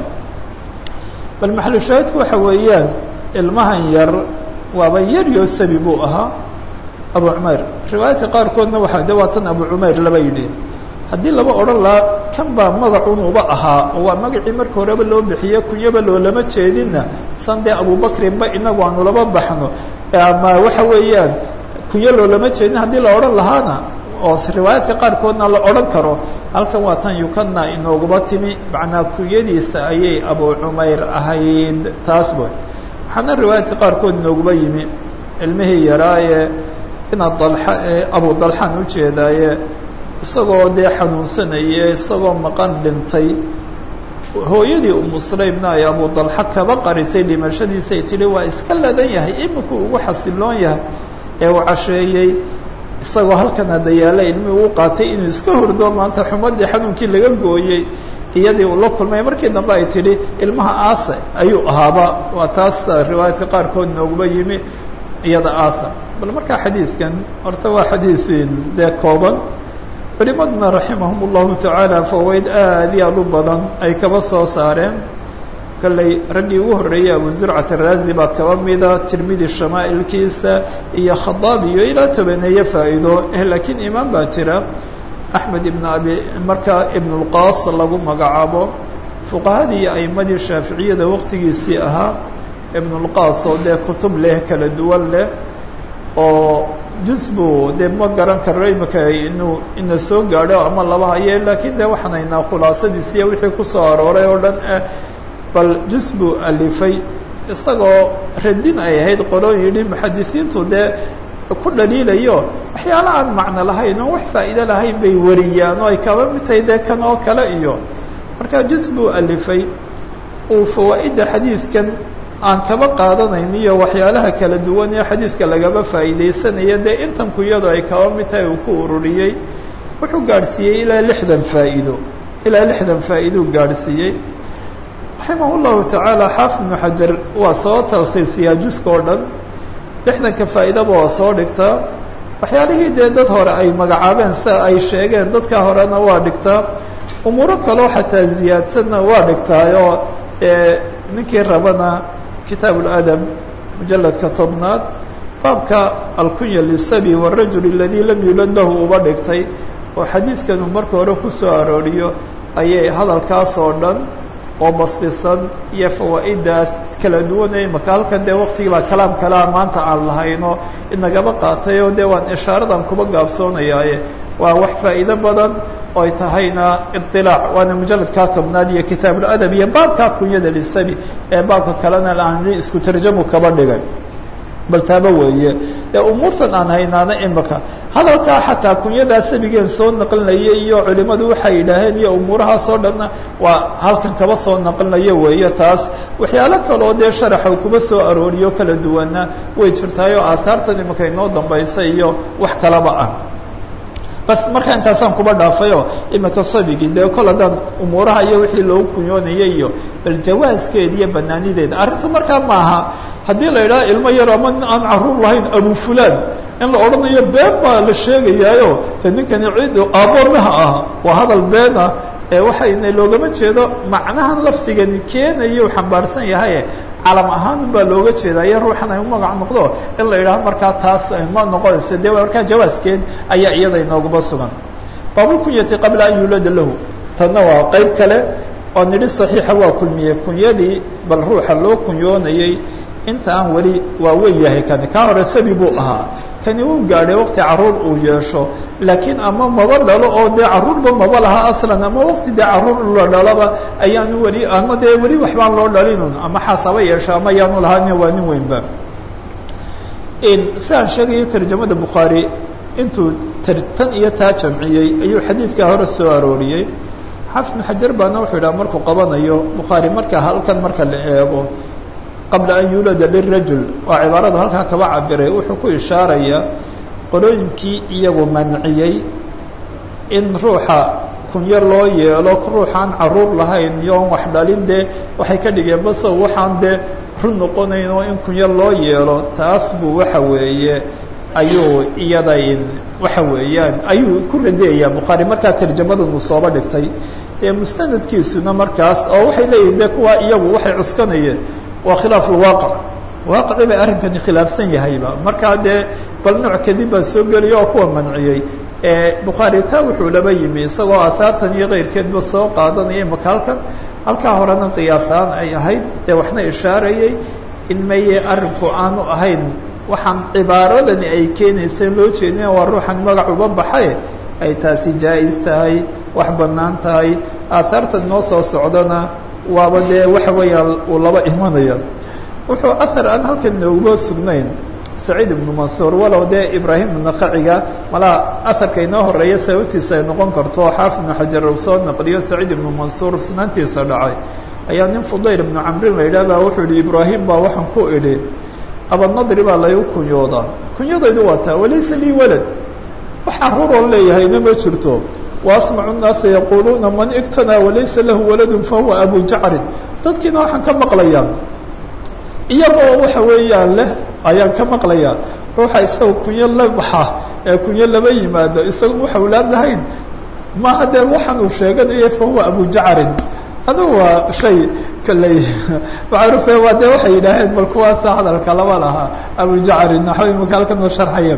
bal maxalu shaahidku waxa weeyaan ilmahan yar waaba yar yoo sabi buu ahaa abu cumeyr riwaayadka qaarkoodna waxaa de waa tan abu cumeyr laba yidhi haddii laba odhan lahaa kan baa magacunuba ahaa oo waa magacii marka horeba loo bixiye kunyaba loolama jeedinna san dee abubakrinba inagu aanu laba baxno ama waxa weeyaan kunyo loolama jeedin haddii la odhan lahaana oo riwaayaadka qaarkoodna la odhan karo halkan waa tan yukana inooguba timi macnaa kunyadiisa ayay abu cumeyr ahayd taas boy waxaana riwaayaadka qaarkood inooguba yimi ilmihii yaraaye inaad dalxa abu dalxaan ujeedaaye isagoo dee xanuunsanaye isagoo maqan dhintay hooyadii umu sulaymna ay abu dalxa kaba qarisay dhimashadiisay tidhi waa iska ladan yahay iminku ugu xasiloon yahay ee uu casheeyey isagoo halkan hadda yaalla ilmihii u qaatay inuu iska hurdo maanta xumadii xanuunkii laga gooyey iyadii uu la kulmay markii dambe ay tidhi ilmaha aase ayuu ahaaba waa taas riwaayaadka qaarkood nooguba yimi iyada aasa bal markaa xadiidkan horta waa xadiiin dee kooban culimaduna raximahum اllahu tacaala fawaid aad iyo aad u badan ay kaba soo saareen kolley raggii ugu horreeyey abu zurcat araazi baa kaba mida tirmidi shamaa'ilkiisa iyo khadaab iyo ilaa tobaneeye faa'iido laakiin imaan baa jira axmed ibn abi markaa ibn اlqaas lagu magacaabo fuqahadii iyo aimadii shaaficiyada waqtigiisii ahaa ibn اlqaas oo dee kutub leh kala duwan leh oo jusbu dee ma garan karo imika inuu ina soo gaadho ama laba haye laakiin de waxaan haynaa khulaasadiis iyo wixii kusoo arooray oo dhan ah bal jusbu alifay isagoo radin ay ahayd qoloo yidhi muxadisiintu dee ku dhaliilayo waxyaala aan macno lahayn oo wax faa'iide lahayn bay wariyaan oo ay kaba mid tahay dee kan oo kale iyo marka jusbu alifay uu fawaa'idda xadiidkan aan kaba qaadanayn iyo waxyaalaha kala duwan ee xadiidka lagaba faa'iidaysanaya dee intan kuyadu ay kaba mid tahay uu ku ururiyey wuxuu gaadhsiiyey ilaa lixdan faa'iido ilaa lixdan faa'iidou gaadhsiiyey raximah llahu tacaala xaafid ibnu xajar waa soo talkhiisiyaa juska oo dhan lixdanka faa'iidaba waa soo dhigtaa waxyaalihii dee dad hore ay magacaabeen sida ay sheegeen dadka horena waa dhigtaa umuuro kaloo xataa ziyaadsanna waa dhigtaayoo ninkii rabana kitaab اladab mujaladka tobnaad baabka alkunya lisabi wاrajul اladii lam yulad lahu uba dhigtay oo xadiidkan uu marka hore kusoo arooriyo ayay hadalkaas oo dhan oo bastisan iyo fawaa'idaas kala duwan imaka halkan dee waktigii baa kalaam kalaa maanta aan lahayno inagaba qaatay oo dee waan ishaaradan kuba gaabsoonayaaye waa wax faa'iido badan oo ay tahayna iطilaac waana mujaladkaa tobnaad iyo kitaab اladab iyo baabkaa kunyada lisabi ee baabka kalena aan isku tarjamu kaba dhigay bal taaba weeye dee umuurtan aan haynaana imika hadalkaa xataa kunyadaa sabigeen soo naqlinaya iyo culimadu waxay yidhaaheen iyo umuurahaas oo dhanna waa halkan kaba soo naqlinayo weeye taas waxyaalo kaloo dee sharaxa kuba soo arooriyo kala duwana way jirtaayoo aahaartan imika inoo dambaysa iyo wax kalaba ah bas markaa intaasaan kuba dhaafayoo imika sabigii dee kol haddaan umuuraha iyo wixii loogu kunyoonayay iyo bal jawaaskeeda iyo banaanideeda arrinta markaa maaha haddii la idhaha ilmo yar ama aan caruur lahayn abu fulan in la odhanayo been baa la sheegayaayo de ninkani cid aaboormaha ah waa hadal beena ee waxayna loogama jeedo macnahan lafdigani keenayo xambaarsan yahaye calam ahaan baa looga jeedaa iyo ruuxan ay u magac noqdo in la yidhaho markaa taas ma noqonaysa de markaa jawaaskeed ayaa iyada inooguma sugan baabulkunyati qabla an yuulada lahu tanna waa qeyb kale oo nidhi saxiixa waa kulmiyey kunyadii bal ruuxa loo kunyoonayey inta aan weli waa wen yahay kani kaa hore sabi buu ahaa kani uu gaadhay waqti caruur uu yeesho laakiin ama maba dhalo oo dee caruurba maba laha aslan ama waqti dee caruur la dhalaba ayaanu weli ama dee weli waxbaan loo dhalinun ama xaasaba yeesho ama ayaanu lahaani waa nin weynba sidaan sheegayo tarjamada bukhaari intuu tan iyo taa jamciyey ayuu xadiidkaa hore soo arooriyey xaafid ibnu xajar baana wuxuu yidhaha markuu qabanayo bukhaari marka halkan marka la eego qabla an yuulada lirajul waa cibaarada halkaa kaba cabiray wuxuu ku ishaarayaa qolooyinkii iyagu manciyey in ruuxa kunyo loo yeelo ruuxaan caruur lahayn iyo on wax dhalin dee waxay ka dhigeen base waxaan dee run noqonayn oo in kunyo loo yeelo taas buu waxa weeye ayuu iyada waxa weeyaan ayuu ku radeeyaa bukhaari markaa tarjamadan uu sooba dhigtay dee mustanadkiisuna markaas oo waxay leeyihin de kuwa iyagu waxay cuskanayeen waa khilaaf ulwaaqic waaqicii bay arrinkani khilaafsan yahayba markaa dee bal nooc kadib baa soo geliya oo kuwa manciyey bukhaari taa wuxuu laba yimi isagoo aahaartan iyo keyrkeedba soo qaadanaya imaka halkan halkaa horena qiyaasaan ay ahayd dee waxna ishaarayay in maye arrinku aanu ahayn waxaan cibaaradani ay keenaysa loo jeedina waa ruuxan magac uba baxay ay taasi jaa-is tahay wax bannaan tahay aahaartan noo soo socdana waaba dee waxa weeyaan uu laba imanaya wuxuu ahar aan halkan nooguba sugnayn saciid ibnu mansuur walow dee ibraahim nakaciga malaa aharka inoo horeeya sababtiisa ay noqon karto xaafid ibnu xajar uu soo naqliyo saciid ibnu mansuur sunantiisa dhacay ayaa nin fudayl ibnu camrin la yidhah baa wuxuu yihi ibraahim baa waxaan ku idhi abadnadri baa laygu kunyoodaa kunyadaydu waa taa walaysa lii walad wax caruuroon leeyahayna ma jirto waasmacu nnaasa yaquuluuna man igtanaa walaysa lahu waladun fahuwa abu jacrin dadkiina waxaan ka maqlayaa iyagoo waxa weeyaan leh ayaan ka maqlayaa ruuxa isaga kunyo la baxa ee kunyo laba yimaado isaga wax awlaad lahayn maaha dee waxaan uu sheeganayo fahuwa abu jacrin adugu waa shay kaley macruufe waa dee waxay yidhaaheen bal kuwaasa hadalka laba lahaa abu jacrin naxwa imaka halkan oo sharxaya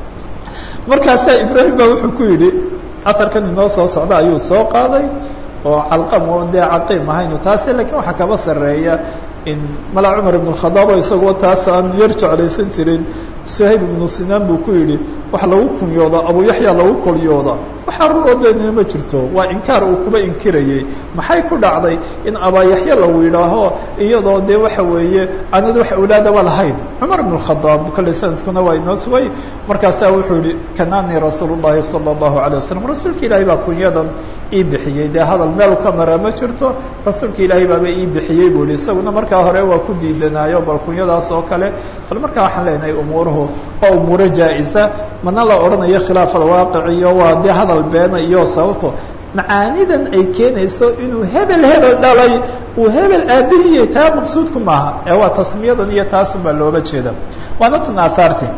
markaasaa ibraahim baa wuxuu ku yidhi atarkan inoo soo socda ayuu soo qaaday oo calqam oo dee caqiim ahaynu taasi lakiin waxaa kaba sarreeya in mala cumar ibn khadaabo isagoo taas aan yar jeclaysan jirin suhayb ibnu sinaan buu ku yidhi wax lagu kunyooda abu yaxya lagu kolyooda waxaa ruroodeenina ma jirto waa inkaar uu kuba inkirayey maxay ku dhacday in abaayaxya lagu yidhaaho iyadoo dee waxa weeye aanad wax awlaadaba lahayn cumar ibn khadaab kolley sanadkuna waa inoo sugay markaasaa wuxuu yihi kananii rasuul llahi sala allahu alay wasalam rasuulka ilaahay baa kunyadan ii bixiyey dee hadal meel ka mara ma jirto rasuulka ilaahay baaba ii bixiyey buu yihi isaguna markaa hore waa ku diidanaayo bal kunyadaas oo kale bal markaa waxaan leenahay umuuruhu waa umuuro jaa-isa mana la odhanayo khilaaf alwaaqic iyo waa dee hadal beena iyo sababto macaanidan ay keenayso inuu hebel hebel dhalay uu hebel aabihiyey taa maqsuudku maaha ee waa tasmiyadan iyo taasun baa looga jeeda waana tan aahaarti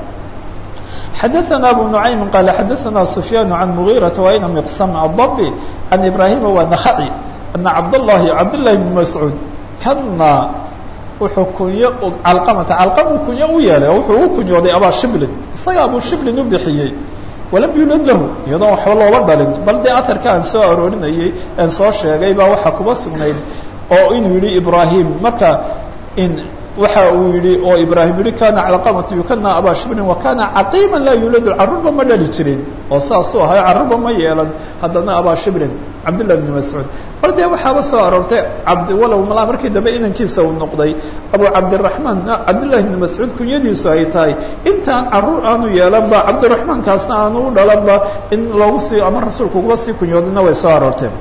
xadaثna abu nuعaym qaal xadaثna sufyaan can mugiiraةa waina miqsam adbi can ibrahima waa nakaci ana cabdالlahi cabdالlahi bn mascuud kana wuxuu kunyo calqamata calqamu kunyo u yeelay oo wuxuu u kunyooday abaa shiblin isaga abu shiblin u bixiyey walam yulad lahu iyadoon waxba looba dhalin bal dee aharka aan soo aroorinayey aan soo sheegay baa waxaa kuba sugnayd oo inuu yihi ibrahim marka in waxa uu yihi oo ibraahim yihi kana calqamatu yukana abaa shibrin wa kana caqiima laa yuuladu carruurba ma dhali jirin oo saasuu ahay carruurba ma yeelan haddana abaa shibrin cabdillah bni mascuud bal dee waxaaba soo aroortay cabdi walow malaa markii dambe inankiisa uu noqday abu cabdiraxmaan cabdillahi bni mascuud kunyadiisu ay tahay intaan carruur aanu yeelanba cabdiraxmaankaasna aanu u dhalanba in loogu sii ama rasuulku uga sii kunyoodina way soo aroorteen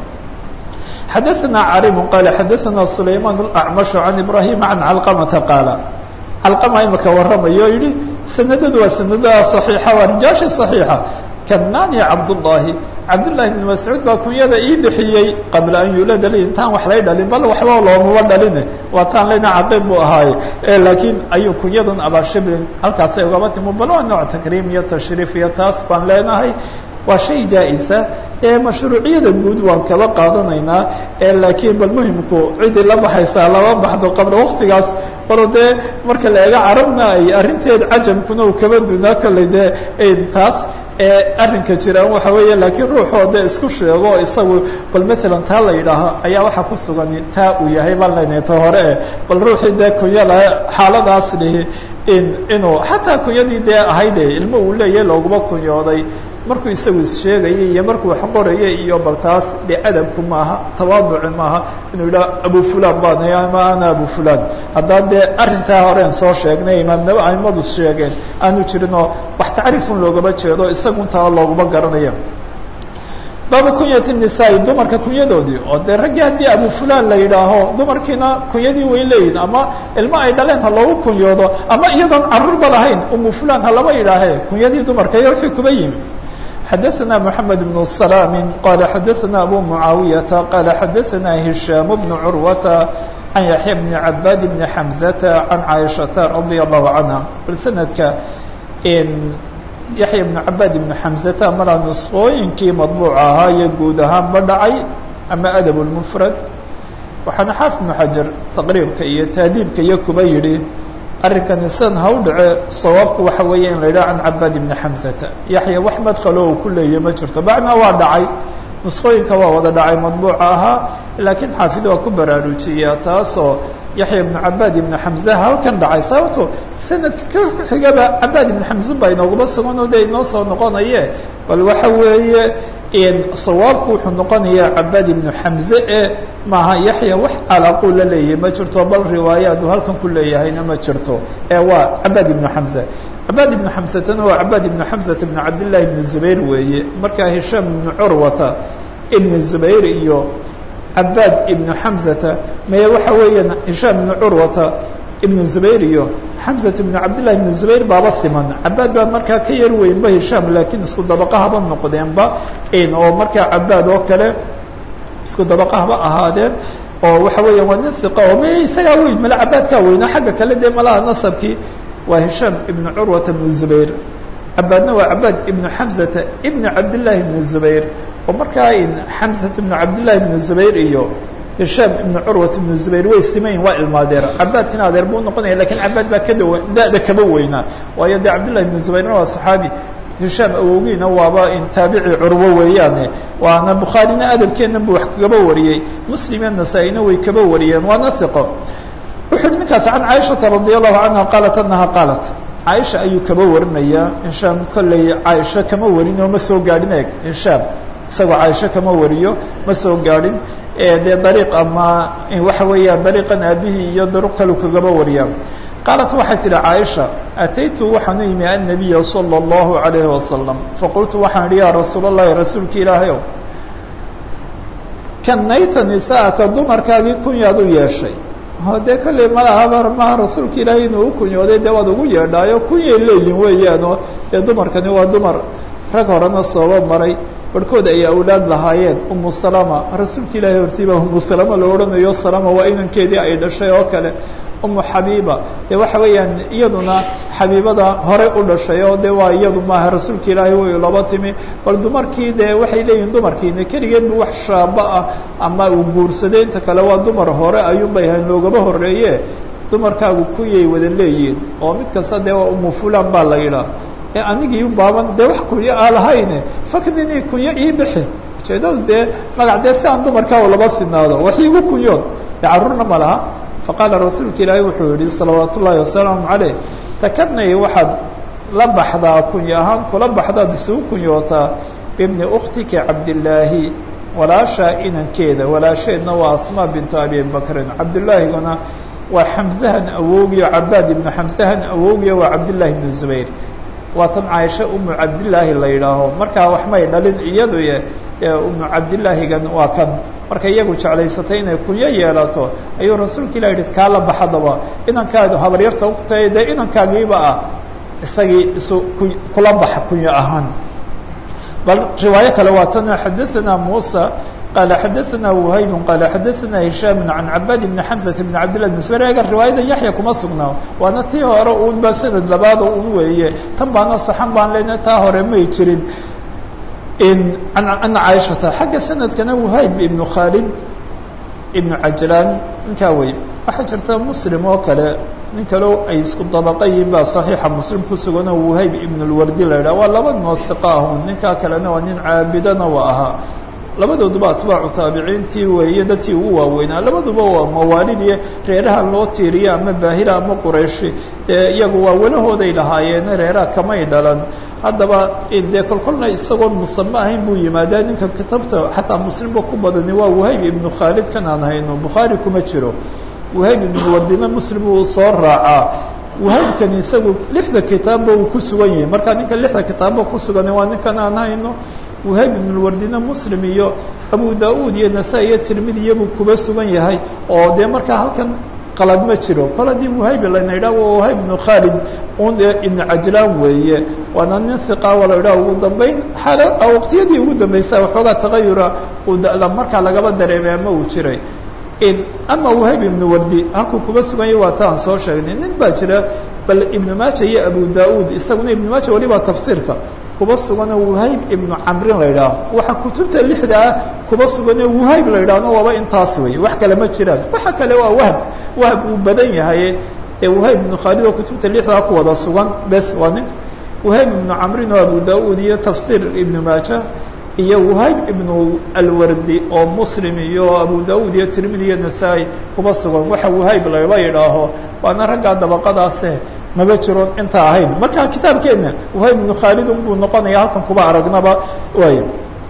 xadaثna cariم qal xadaثna sulayman الأcmaشh عan ibrahim عan calqamata qaala calqama imaka waramayo o yihi sanadadu waa sanadaha صaxiixa waa rijaasha صaxiixa kanani cabdالlahi cabdالlahi بn mascuud baa kunyada ii bixiyey qabla an yulada li intaan wax lay dhalin bal waxba loomaba dhaline waa taan lena caqiib buu ahaaye laakiin ayuu kunyadan abashiblin halkaasay ugaba timo bal waa nooc takriim iyo tashriif iyo taas baan leenahay waa shay jaa-isa ee mashruuciyada guud waan kaba qaadanaynaa laakiin bal muhimku cidii la baxaysaa lama baxdo qabla waktigaas walo dee marka la eego carabna ay arrinteed cajamkuna uu kaba dunaa kolley dee taas arrinka jiraan waxa weeye laakiin ruuxoo dee isku sheego isagu bal maalan taa la yidhaaho ayaa waxaa ku sugan taa uu yahay baan leynahay ta hore e bal ruuxii dee kunya laha xaaladaas lihi in inuu xataa kunyadii dee ahayde ilmo uu leeyahay looguma kunyooday markuu isagu issheegayay iyo markuu wax qorayay iyo bal taas de adabku maaha tawaaduci maaha inuu yidhaha abu fulan baan ama ana abu fulan haddaan dee arrintaa horeen soo sheegnay imaamnaba aimadu sheegeen aanu jirinoo wax tacriifun loogama jeedo isaguntaa looguma garanaya baabu kunyati nisaa dumarka kunyadoodii oo dee raggii haddii abu fulan la yidhaaho dumarkiina kunyadii way leeyihin ama ilmo ay dhaleen ha loogu kunyoodo ama iyadoon carruurba lahayn umu fulan ha lama yidhaahe kunyadii dumarka iyo wixii kuba yimi xadaثna mحamed بن سلام qala xadaثna abu muعaawiyaةa qala xadaثna هisham بن curwata can yaxya bni cabaad bni xamzata can caaishata radia allahu canha bal sanadka yaxya bnu cabaad ibnu xamzata maraa nusqooyinkii madbuuca ahaa iyo guud ahaanba dhacay ama adab lmufrad waxaana xaafid ibnu xajar taqriibka iyo taadiibka iyo kuba yidhi arrinkani sidan ha u dhace sawaabku waxa weeye in la yidhaha can cabaad ibni xamzata yaxya wax madkhalo uu ku leeya ma jirto bacnaa waa dhacay nusqooyinka waa wada dhacay madbuuca ahaa laakiin xaafid waa ku baraarujiyaa taasoo yaxya ibnu cabaad ibnu xamza halkan dhacay sababto sanadka ka xigaba cabaad ibnu xamzun baa inooguma sugan oo de inoo soo noqonaye bal waxa weeye sawaabku wuxuu noqonayaa cabaad ibnu xamze e maaha yaxya wax calaaquu la leeyahay ma jirto bal riwaayaadu halkan ku leeyahayna ma jirto ee waa cabaad ibnu xamze cabaad ibnu xamsatana waa cabaad ibnu xamsata ibnu cabdillahi ibnu zubayr weeye markaa hishaam ibnu curwata ibnu zubayr iyo cabaad ibnu xamzata maye waxa weeyaan hishaam ibnu curwata ibnu zubayr iyo xamzat ibnu cabdillahi ibnu zubayr baaba siman cabaad baa markaa ka yar weynba hishaam laakiin isku dabaqa haba noqdeenba oo markaa cabaad oo kale isku dabaqa haba ahaadeen oo waxa weeya waa nin iqa oo may isagaa weyn male cabaadkaa weynaa xagga kale dee malaha nasabkii waa hishaam ibnu curwata ibnu zubayr cabaadna waa cabaad ibnu xamzata ibnu cabdillahi ibnu zubayr oo markaa xamzat ibnu cabdillahi ibnu zubayr iyo hishaam ibnu curwat ibnu zubayr way simayin waa ilmaadeer cabaadkina adeer buu noqonaya lakiin cabaad baa ka dawa da-da kaba weynaa waayo dee cabdillahi ibnu zubayrna waa saxaabi hishaam awowgiina waaba taabici curwo weeyaane waana bukhaarina adabkeennan buu wax kagaba wariyey muslimya nasaa-ina way kaba wariyeen waana hiqo wuxu uhi ninkaas can caaishata radi allahu canha qaalat anaha qaalat caaisha ayuu kaba warinayaa hishaam kolley caaisha kama warin oo ma soo gaadhin eeg hishaam isagoo caaisho kama wariyo ma soo gaadhin dee dariiq ama waxa weeyaan dariiqan aabihii iyo daruq kalu kagaba wariyaa qaalat waxay tihi caaisha ataytu waxaan u yimi annabiya sala allahu alayhi wasalam faqultu waxaan idhi yaa rasuul allahi rasuulka ilaahay ow kanayta nisaaka dumarkaagii kunyaad u yeeshay o dee kolley malaha maha rasuulka ilaahay inuu u kunyooday dee waad ugu yeedhaayo kunyay leeyihin weeyaanoo dee dumarkani waa dumar rag horena sooba maray barhkood ay awlaad lahaayeen umu salama rasuulka ilaahay hortiibaa umu salama la odhanayo salama waa inankeedii ay dhashay oo kale umu xabiiba dee waxa weeyaan iyaduna xabiibada horey u dhashay oo de waa iyadu maaha rasuulka ilaahay way laba timi bal dumarkii dee waxay leeyihin dumarkiina keligeed bu wax shaaba ah ama uu guursaday inta kale waa dumar hore ayuunbay ahayn loogaba horeeye dumarkaagu kuyay wada leeyihin oo mid kasta dee waa umu fulan baa la yidhaah ee anigii baaban dee wax kunyo aa lahayne faknini kunyo ii bixi ujeedadu dee magac dee si aan dumarkaa laba sinaado wax iigu kunyood dee carruurna ma laha faqaala rasuulka ilaahay wuxuu yihi salawaat ullaahi wasalaamu caleyh takanay waxaad la baxdaa kunyo ahaan kula baxdaad isugu kunyootaa bibni uktika cabdillaahi walaashaa inankeeda walaasheedna waa asmaa bintu abi bakrin cabdullaahiguna waa xamzahan awoogiyo cabaad ibnu xamzahan awoogiyo waa cabdillahi ibnu zubayr waa tan caaisha umu cabdillaahi la yidhaaho markaa wax may dhalin iyadu umu cabdillaahigan waa kan marka iyagu jeclaysatay inay kunyo yeelato ayuu rasuulka ilah yihi kaa la baxadaba inankaadu habaryarta utahay dee inankaagiiba ah isagii isu kula baxa kunyo ahaan bal riwaayo kale waa tan xadaثana musa qala xadaثana whayb qala xadaثana hishaam can cabaad bni xamزة bn cabdillah bn sbr eega riwaayadan yaxya kuma sugnaa waana tii hore un ba sanad labaad un weeye tan baana saxan baan lena taa hore may jirin ana caaishata xagga sanadkana whayb ibnu khaalid ibnu cajlaan ninkaa wey waxaa jirta muslim oo kale nin kaleo ay isku dabaqa yihiin baa saxiixa muslim ku sugan oo whayb ibn lwardi la yidhah waa laba noo hiqa ahun ninkaa kalena waa nin caabidana waa ahaa labadooduba atbaacu taabiciintii weeye dadkii ugu waaweynaa labaduba waa mawaalidii reeraha loo tiiriya ama baahila ama qurayshi dee iyagu waa welahooday lahaayeen reeraha kamay dhalan haddaba dee kolkolna isagoon musame ahayn buu yimaadaa ninka kitabta xataa muslimba ku badani waa wahayb ibnu khaalid kan aan hayno bukhaari kuma jiro wahayb ibnu wardina muslim uu soo raacaa wahaybkani isagu lixda kitaabba uu ku sugan yahay marka ninka lixda kitaabba ku sugan waa ninkan aan hayno wahayb ibnulwardina muslim iyo abu da-uud iyo nasa iyo tirmidiya buu kuba sugan yahay oo dee markaa halkan qalad ma jiro kol haddii wahayb lana yidhah waa wahayb ibnu khaalid un ibnu cajlaan weeye waana nin hiqaawa la yidhah ugu dambeyn xaala waqtiyadii ugu dambaysa waxoogaa tagayura uu markaa lagaba dareemay ama uu jiray ama wahayb ibnu wardi halkuu kuba suganya waa ta aan soo sheegnay nin baa jira bal ibnu maaja iyo abu da-uud isaguna ibnu maaja waliba tafsiirka kuba suganoo wahayb ibnu camrin la yidhaaho waxaa kutubta lixda ah kuba suganoo wahayb la yidhaahno waaba intaas wey wax kale ma jiraan waxa kale waa wahb wahb uu badan yahay ee wahayb ibnu khaalid oo kutubta lixdaa ku wada sugan bes waa nin wahayb ibnu camrin oo abu da-uud iyo tafsiir ibnu maaja iyo wahayb ibnu alwardi oo muslim iyo abu da-uud iyo tirmidi iyo nasaa-i kuba sugan waxa wahayb laba yidhaaho waana raggaa dabaqadaase maba jiro inta ahayn marka kitaabkeenna wahayb ibnu khaalid unbuu noqonaya halkan kuba aragnaba waay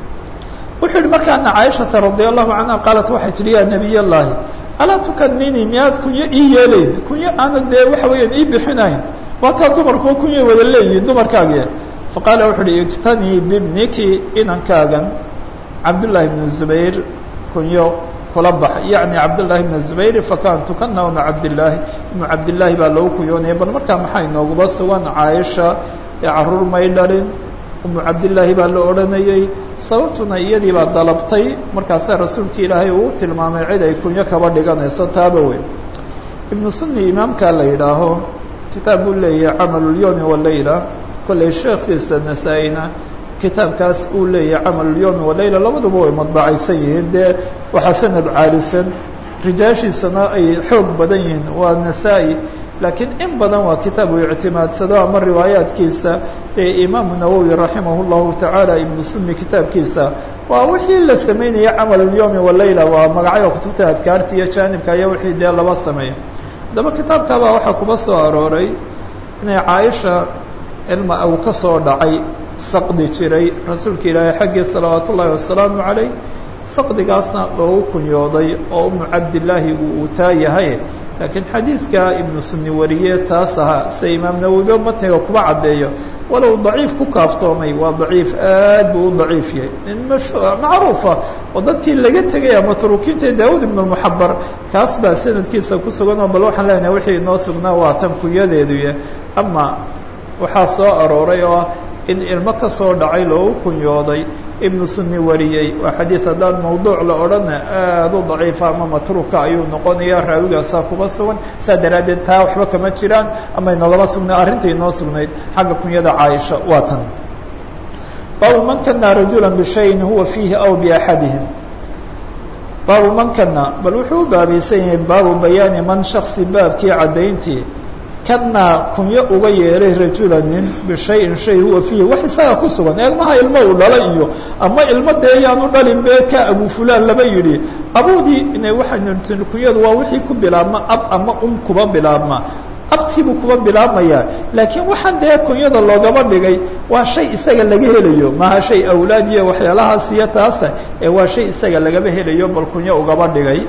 wuxuu yihi markaana caaishata radi allahu canha qaalat waxay tihi ya nabiy llahi alaa tukanini miyaad kunyo ii yeelayn kunyo aana dee waxa weeyaan ii bixinayn waataa dumarkuwa kunyay wada leeyihin dumarkaagi faqaala wuxu uhi iktanii bibniki inankaagan cabdullaahi bnu zubayr kunyo kula bax yacni cabdullaahi bna zubayr fakan tukana uma cabdillaahi ibnu cabdillaahi baa lagu kunyoonaya bal markaa maxaa inooguba sugan caaisha ee caruur may dhalin umu cabdillaahi baa la odhanayey sababtuna iyadii baa dalabtay markaasaa rasuulka ilaahay uu tilmaamay cid ay kunyo kaba dhiganayso taaba weyn ibnu sunni imaamkaa la yidhaaho kitaab buu leeyahay camalulyomi walayla kollay sheekhiisa nasaa-ina kitaabkaas uu leeyahay camalulyomi walayla labaduba way madbacaysan yihiin dee waxaa sanad caalisan rijaashiisana ay xoog badan yihiin waa nasaa-i laakiin in badan waa kitaab uu ictimaadsado ama riwaayaatkiisa ee imaamu nawowi raximah llahu tacaala ibnu sunni kitaabkiisa waa wixii la sameynaya camalulyomi walayla waa magacyo kutubta adkaarta iyo jaanibka iyo wixii dee laba sameeya haddaba kitaabkaabaa waxaa kuba soo arooray inay caaisha ilma uu ka soo dhacay saqdi jiray rasuulka ilaahay xaggii salawaat ullaahi wasalaamu calayh saqdigaasna loogu kunyooday oo umu cabdillaahi uu uu taa yahay laakiin xadiidka ibnu sunni wariye taas ahaa sida imaam nawowiba matniga kuba caddeeyo walow daciif ku kaaftoomay waa daciif aad buu u daciif yahay nin mash macruufa oo dadkii laga tegaya matruukiinta daawud ibnu muxabar kaas baa sanadkiisa ku sugan oo bal waxaan leenahay wixii inoo sugnaa waa tan kunyadeeduya ama waxaa soo arooray oo in ilmo ka soo dhacay loogu kunyooday ibnu sunni wariyey waa xadiid haddaan mawduuc la odhana aada u daciifa ama matruuka ayuu noqonaya raawigaasaa kuba sugan saa daraaddeed taa waxba kama jiraan ama inoogama sugnay arrintai inoo sugnayd xagga kunyada caaisha waa tan baabu man kana rajula bishayin huwa fiihi aw biaxadihim baabu man kana bal wuxuu u baabaysan yahay baabu bayaani man shaksi baabkii caddayntii kana kunyo uga yeeray rajula nin bishayin shay huwa fiihi wax isaga ku sugan eegmaha ilmo uu dhala iyo ama ilmo dee yaanu dhalin bee ka abu fulaan laba yidhi abudii ina waxaan kunyadu waa wixii ku bilaabma ab ama um kuba bilaabma abtiibuu kuba bilaabmaya laakiin waxaan dee kunyada loogaba dhigay waa shay isaga laga helayo maaha shay awlaad iyo waxyaalahaas iyo taasa ee waa shay isaga lagaba helayo bal kunyo ugaba dhigay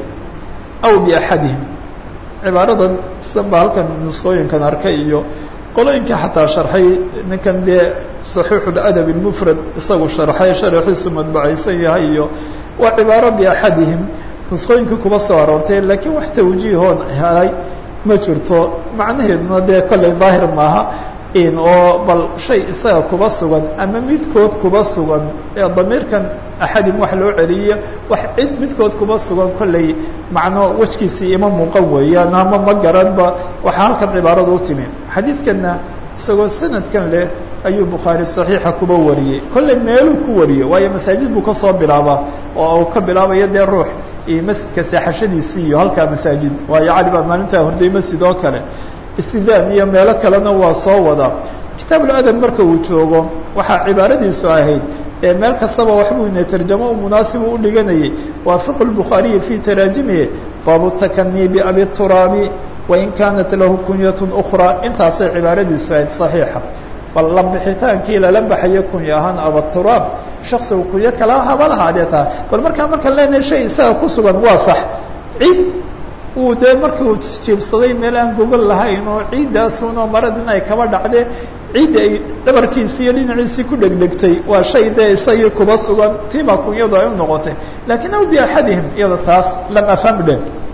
aw biaxadihim cibaaradan sidan baa halkan nusqooyinkan arkay iyo qolooyinka xataa sharxay ninkan dee saxiixuladab ilmufrad isagu sharxay sharaxiisu madbacaysan yahay iyo waa cibaaro biaxadihim nusqooyinkii kuba soo aroortay laakiin wax tawjiihoon helay ma jirto macnaheeduna dee kollay daahir maaha in oo bal shay isaga kuba sugan ama midkood kuba sugan ee damiirkan axadim wax loo celiyo wax cid midkood kuba sugan kollay macno wejkiisii ima muuqan weeyaan ama ma garanba waxaa halkan cibaaradu u timi xadiidkanna isagoo sanadkan leh ayuu bukhaari saxiixa kuba wariyey kollay meeluu ku wariyey waayo masaajid buu kasoo bilaabaa oo uu ka bilaabayo dee ruux iyo masjidka seexashadiisii iyo halkaa masaajid waayo cali baa maalintaa horday masjid oo kale istidaan iyo meelo kalena waa soo wadaa kitaabuladab marka uu joogo waxaa cibaaradiisu ahayd ee meel kastaba waxbuu ina tarjamo munaasibu u dhiganayay waa fiqu lbukhaariyi fii taraajimihi baabu takanii biabi turaabi wain kaanat lahu kunyatun ukhraa intaasay cibaaradiisu ahayd saxiixa bal la bixitaankii lala baxayo kunyo ahaan abaturaab shaksigu kunyo kala haba lahaadee taha bal markaa markaan leenahay shay isaga ku sugan waa sax ciid uu dee markii uu jiibsaday meel aan gogol lahayn oo ciiddaasunoo maradin ay kaba dhacdee ciidda ay dhabarkiisii iyo dhinaciisii ku dhegdhegtay waa shay dee isagii kuba sugan tiibaa kunyadu ay u noqotay laakiin aw biaxadihim iyada taas lam afham dhe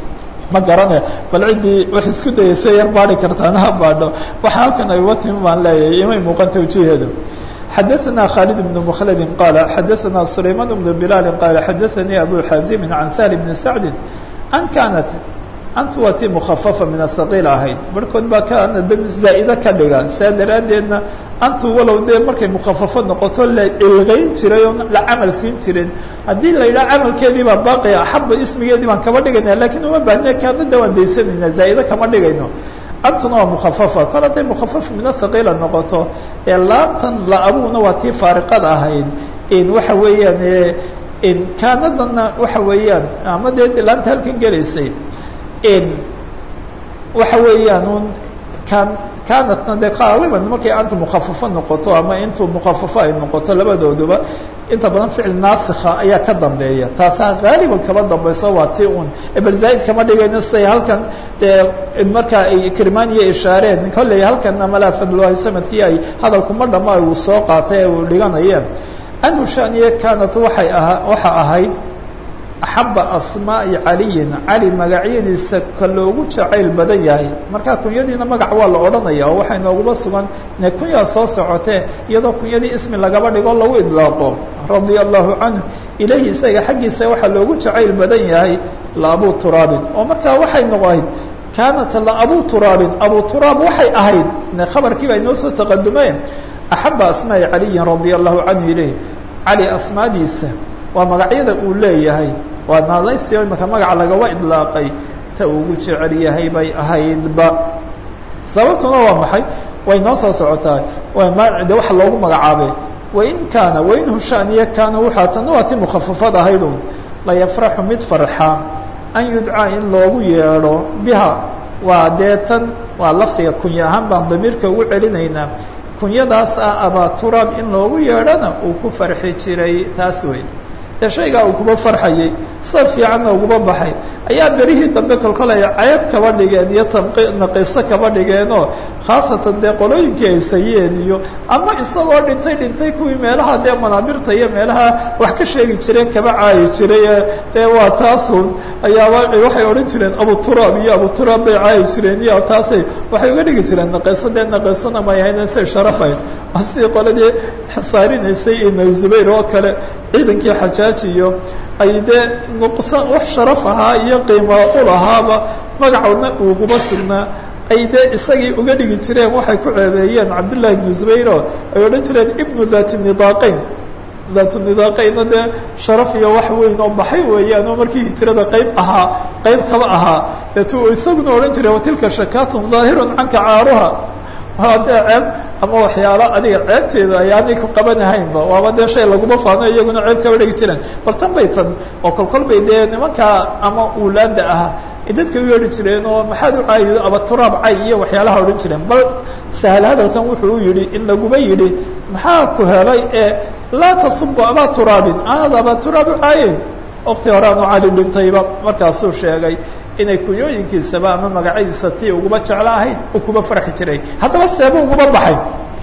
ma garane bal ciddii wax isku dayaysa yar baari kartaana ha baadho waxa halkan ay uga timi baan leeyahay imay muuqan tawjiheedu xadaثna khالد بن مkلد qال xadaثna سlayman بن بلال qال xadaثnي أbو xازim عan سهل بن سعد an kaanat antu waa tii mukhafafa min ahaqiil ahayd barhkood baa kaana zaa'ide ka dhiga saa daraaddeedna antu walow dee markay mukhafafo noqoto la ilqayn jiray oo la camal siin jirin haddii la yidhaha camalkeedii baa baaqia axaba ismigeedii baan kaba dhigayna lakiin uma baahne kaanada waan daysanayna zaa'ide kama dhigayno antuna waa mukhafafa kol hadday mukhafafa min athaqiila noqoto ee laabtan la-abuuna waa tii faariqada ahayd in waxa weeyaan in kaanadana waxa weeyaan ama dee laanta halkan gelaysay in waxa weeyaan un kan kaanatna dee qaaliban markay antu mukhafafo noqoto ama intuu mukhafafo ay noqoto labadooduba inta badan ficil naasikha ayaa ka dambeeya taasaa haaliban kaba dambayso waa ti un bal zaaid kama dhigayno siday halkan dee markaa ay kirmaaniya ishaareen kolley halkana malaa fadlulahi samadkii ay hadalkuma dhama uu soo qaatay ee uu dhiganayeen anhu shaniye kaanat waxay ahaa waxa ahayd axaba asmaa'i caliyin cali magacyadiisa ka loogu jacayl badan yahay markaa kunyadiina magac waa la odhanaya oo waxay nooguma sugan ne kunyaa soo socotee iyadoo kunyadii ismi lagaba dhigo lagu idlaaqo radia allahu canhu ilahi isaga xaggiisa waxaa loogu jacayl badan yahay la abu turaabin oo markaa waxay noqoayd kaanat la abu turaabin abu turaab waxay ahayd ne khabarkii baa inoo soo taqadumeen axaba asmaa'i caliyin radia allahu canhu ilayh cali asmaadiisa waa magacyada uu leeyahay waa naadaysi imaka magaca lagaba idlaaqay ta ugu jecel yahay bay ahaydba sababtuna waa maxay way noo soo socotaa de waxa loogu magacaabay wain kaana wain hushaniya kaana waxaa tana waa ti mukhafafad ahaydun la yafraxu mid farxa an yudcaa in loogu yeedho biha waa dee tan waa lafdiga kunya ahaan baan damiirka ugu celinaynaa kunyadaas ah abaa turaab in loogu yeedhona uu ku farxi jiray taas wey dee shaygaa uu kuba farxayey sida fiicanna uguba baxay ayaa berihii dambe kolkol ay ceeb kaba dhigeen iyo naqiso kaba dhigeenoo khaasatan dee qolooyinkii ay sayeen iyo ama isagoo dhintay dhintay kuwii meelaha dee manaabirta iyo meelaha wax ka sheegi jireen kaba caayi jiray dee waa taasun ayaaba waxay odhan jireen abuturaab iyo abuturaab bay caayi jireen iyo taasay waxay uga dhigi jireen naqiso dee naqiisona may ahayn say sharafayn sidii qoladii saarinaysay ibn zubayr oo kale ciidankii xajaaj iyo ay dee nuqsan wax sharaf ahaa iyo qiima u lahaaba magacoodna uguba sugnaa ay dee isagii uga dhigi jireen waxay ku ceebeeyeen cabdullahi ibnu zubayro ay odhan jireen ibnu dati nidaaqeyn daatu nidaaqeynna dee sharaf iyo wax weyn oo baxay weeyaan oo markii hijrada qayb ahaa qayb kaba ahaa deetu isaguna odhan jiray watilka shakaatun daahirun canka caaruha waa dee ceeb ama waxyaalo adiga ceebteeda ayaanay ku qabanahaynba waaba dee shay laguma faano iyaguna ceeb kaba dhigi jireen bal tan bay tan oo kolkol bay dee nimankaa ama uulaada ah dadka u yeedhi jireen oo maxaad u caayido abaturaab cay iyo waxyaalaha odhan jireen bal sahal hadalkan wuxuu u yidhi in laguma yidhi maxaa ku helay ee laa tasubu abaa turaabin aanad abaa turaab u caayen wakti hore aanu cali dhintayba markaasuu sheegay inay kunyooyinkiisaba ama magacyadiisa tii uguba jeclo ahayd uu kuba farxi jiray haddaba seeba uguba baxay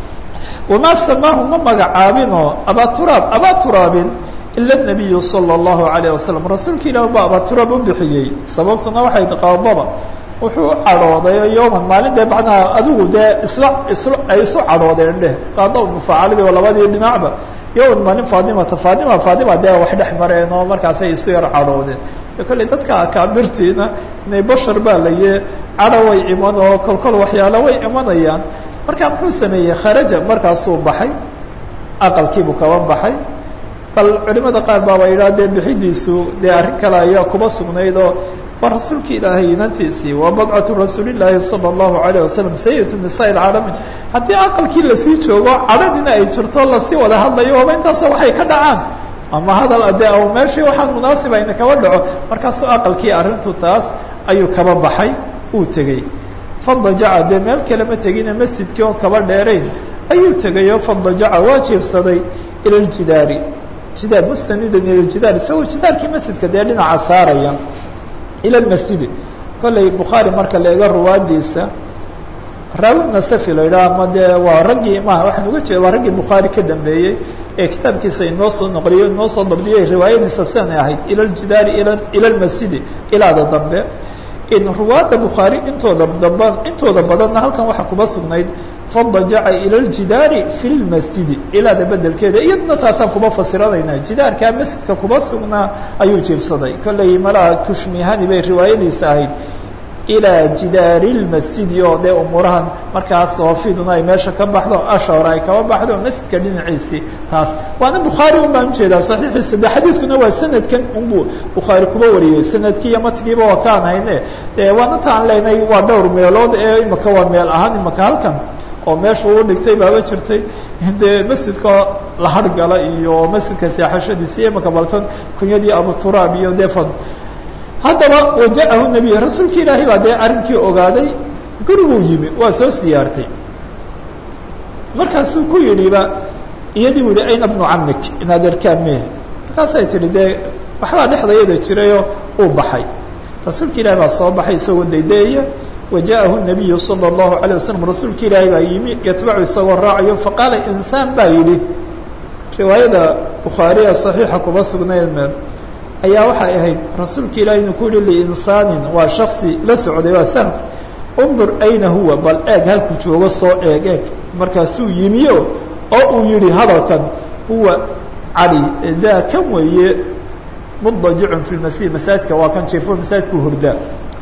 wamaa samaahu ma magacaabinoo abaa turaab abaa turaabin ila nabiyu sala allahu alayh wasalam rasuulka ilaah baa abaa turaab u bixiyey sababtuna waxay qaadaba wuxuu u cadhooday yowman maalin dee macnaha adigu dee isla isla ay isu cadhoodeen dheh qaada mufaacaladii oo labadii dhinacba yowman maalin faadimata faadima faadima dee wax dhex mareen oo markaasay isu yar cadhoodeen kolley dadka akaabirtiina inay bashar baa laye cadho way iman oo kolkol waxyaalo way imanayaan markaa muxuu sameeyey kharaja markaasuu baxay aqalkiibuu kaba baxay bal culimada qaar baaba yidhaha dee bixidiisu dee arrin kale ayaa kuba sugnayd oo waa rasuulka ilaahay inantiisii waa badcatu rasuulillaahi sala allahu alayh wasalam sayid nisaa ilcaalamiin haddii aqalkii lasii joogo cadhadina ay jirto lasii wada hadlayo waaba intaasoo waxay ka dhacaan ama hadal de meeshii waxaan munaasiba ina kaba dhaco markaasuu aqalkii arrintu taas ayuu kaba baxay uu tegey fadajaca dee meel kale ma tegine masjidkii oon kaba dheerayn ayuu tegayo fadajaca waa jiifsaday ila ljidaari jidaar mustanidan ila ljidaar isagoo jidaarkii masjidka dee dhinaca saaraya ila lmasjidi kolley bukhaari marka la ega ruwaadiisa raawi nasafi la yidhaha ama dee waa raggii maha waxaan uga jeeda waa raggii bukhaari ka dambeeyey ee kitaabkiisa inoo soo noqliyo inoo soo dabdiyay riwaayadiisa sidanay ahayd ila ljidaari ila ila lmasjidi ilaada dambe in ruwaadda bukhaari intooda daba intooda badanna halkan waxaa kuba sugnayd fadajaca ila ljidaari fi lmasjidi ilaada bedelkeeda iyadna taasaan kuba fasiranaynaa jidaarkaa masjidka kuba sugnaa ayuu jiibsaday kolley malaha kushmihani bay riwaayadiisa ahayd ilaa jidaari lmasjidi oo dee umuurahan markaas soofiduna ay meesha ka baxdo ashawr ay kaba baxdo masjidka dhinaciisii taas waana bukhaari un baan ujeedaa saxiixiisa de xadiidkuna waa sanadkan unbu bukhaari kuba wariyey sanadkii iyo matkiiba waa kaan hayne de waana taan leenay waa dhowr meelood ee imaka waa meel ahaan imaka halkan oo meesha uu dhigtay baaba jirtay dee masjidka la hargala iyo masjidka seexashadiisa iyo imaka baltan kunyadii abuturaab iyo defan haddaba wajacahu nabiy rasuulka ilaahay baa dee arrinkii ogaaday guriguu yimi waa soo siyaartay markaasuu ku yidhiba iyadii bu yihi ayna bnu camik inaad arkaan me markaasay tihi dee waxbaa dhexdayada jirayoo uu baxay rasuulka ilahi baa soo baxay isagoo daydeeya wajaءahu الnabiyu salى الlahu عalيه waslm rasuulka ilaahi baa yimi yatbacu isagoo raacayo faqaala insaan baa yidhi riwaayada bukhaariya صaxiixa kuma sugnayd meel ayaa waxay ahayd rasuulka ilahi inuu ku yihi liinsaanin waa shaksi la socday waa sahm undur ayna huwa bal eeg halkuu joogo soo eeg eeg markaasuu yimiyo oo uu yihi hadalkan huwa cali daa kan weeye mudajicun fi lmasjid masaajidka waa kan jiifo masaajidku hurdaa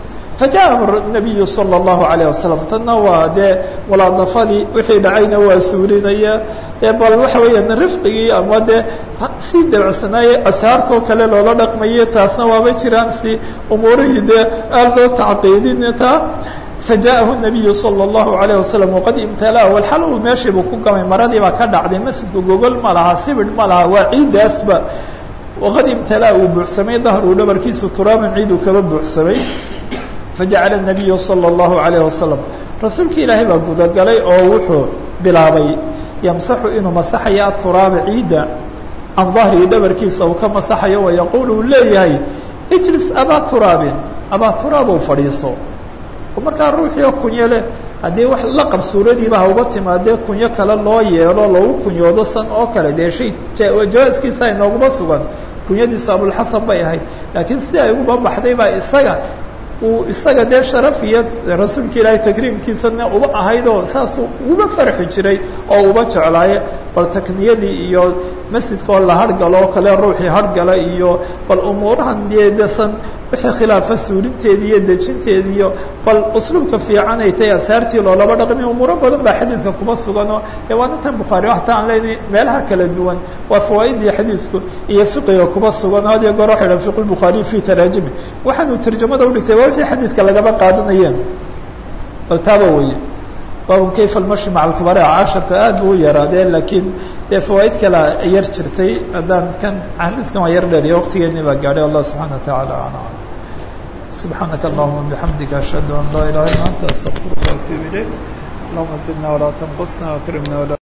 fajaءahu nabiyu salى الlahu عalيه wasalam tanna waa dee mulaadafadii wixii dhacayna waa suurinaya dee bal waxa weeyaan rifqigii ama dee sii dabacsanaaye ashaartoo kale loola dhaqmaye taasna waaba jiraan si umuurihii dee aad loo tacqiidin taa fajaءahu الnabiyu salى الlahu عalيه wasalam waqad imtalaa walxal uu meeshiibuu ku gamay maradii baa ka dhacday masjidku gogol ma laha sibir ma laha waa ciidaasba waqad imtalaa uu buuxsamay dahru dhabarkiisu turaaban ciid uu kaba buuxsamay fajacala الnabiyu salى الlahu عalيه wasalam rasuulka ilaahay baa gudagalay oo wuxuu bilaabay yamsaxu inuu masaxayo aturaaba ciidda can dahrihi dhabarkiisa uu ka masaxayo wayaquul uu leeyahay ijlis abaa turaabin abaa turaabow fadhiiso oo markaa ruuxiio kunyo leh haddii wax laqab suuradiiba ha uga timaadee kunyo kale loo yeelo loogu kunyoodo san oo kale dee shay jawaaskiisa inooguma sugan kunyadiisu abulxasan bay ahayd laakiin sidii ay uguba baxday baa isaga uu isaga dee sharaf iyo rasuulka ilaahay takriimkiisana uba ahayd oo saasuu uba farxi jiray oo uba jeclaaye bal takniyadii iyo masjidka oo la hargalo oo kale ruuxii hargala iyo bal umuurahan deedasan wixii khilaafa suurinteedi iyo dejinteedi iyo bal usluubka fiican ay tahay asaartii loolaba dhaqmi umuuro badan baa xadiidka kuma suganoo ee waana tan bukhaari waxta aan leynay meelaha kala duwan waa fawaaidii xadiidku iyo fiqiga kuma sugan had iyo goor waxa idhaha fiq lbukhaariy fi taraajimi waxaanuu tarjamada udhigtay waa wixii xadiidka lagaba qaadanayeen bal taaba weye baabun kayfa almashi maca alkubara casharka aad buu u yaraadee laakiin dee fawaaid kale yar jirtay haddaan kan xadiidkan waa yar dheeriya waqtigeeni baa gaadhay allah subxana wa taعala alam سبحانك اللهم بحمدك أشهد أن لا إله إلا أنت أستغفرك وأتوب إليك اللهم زدنا ولا تنقصنا وأكرمنا ولا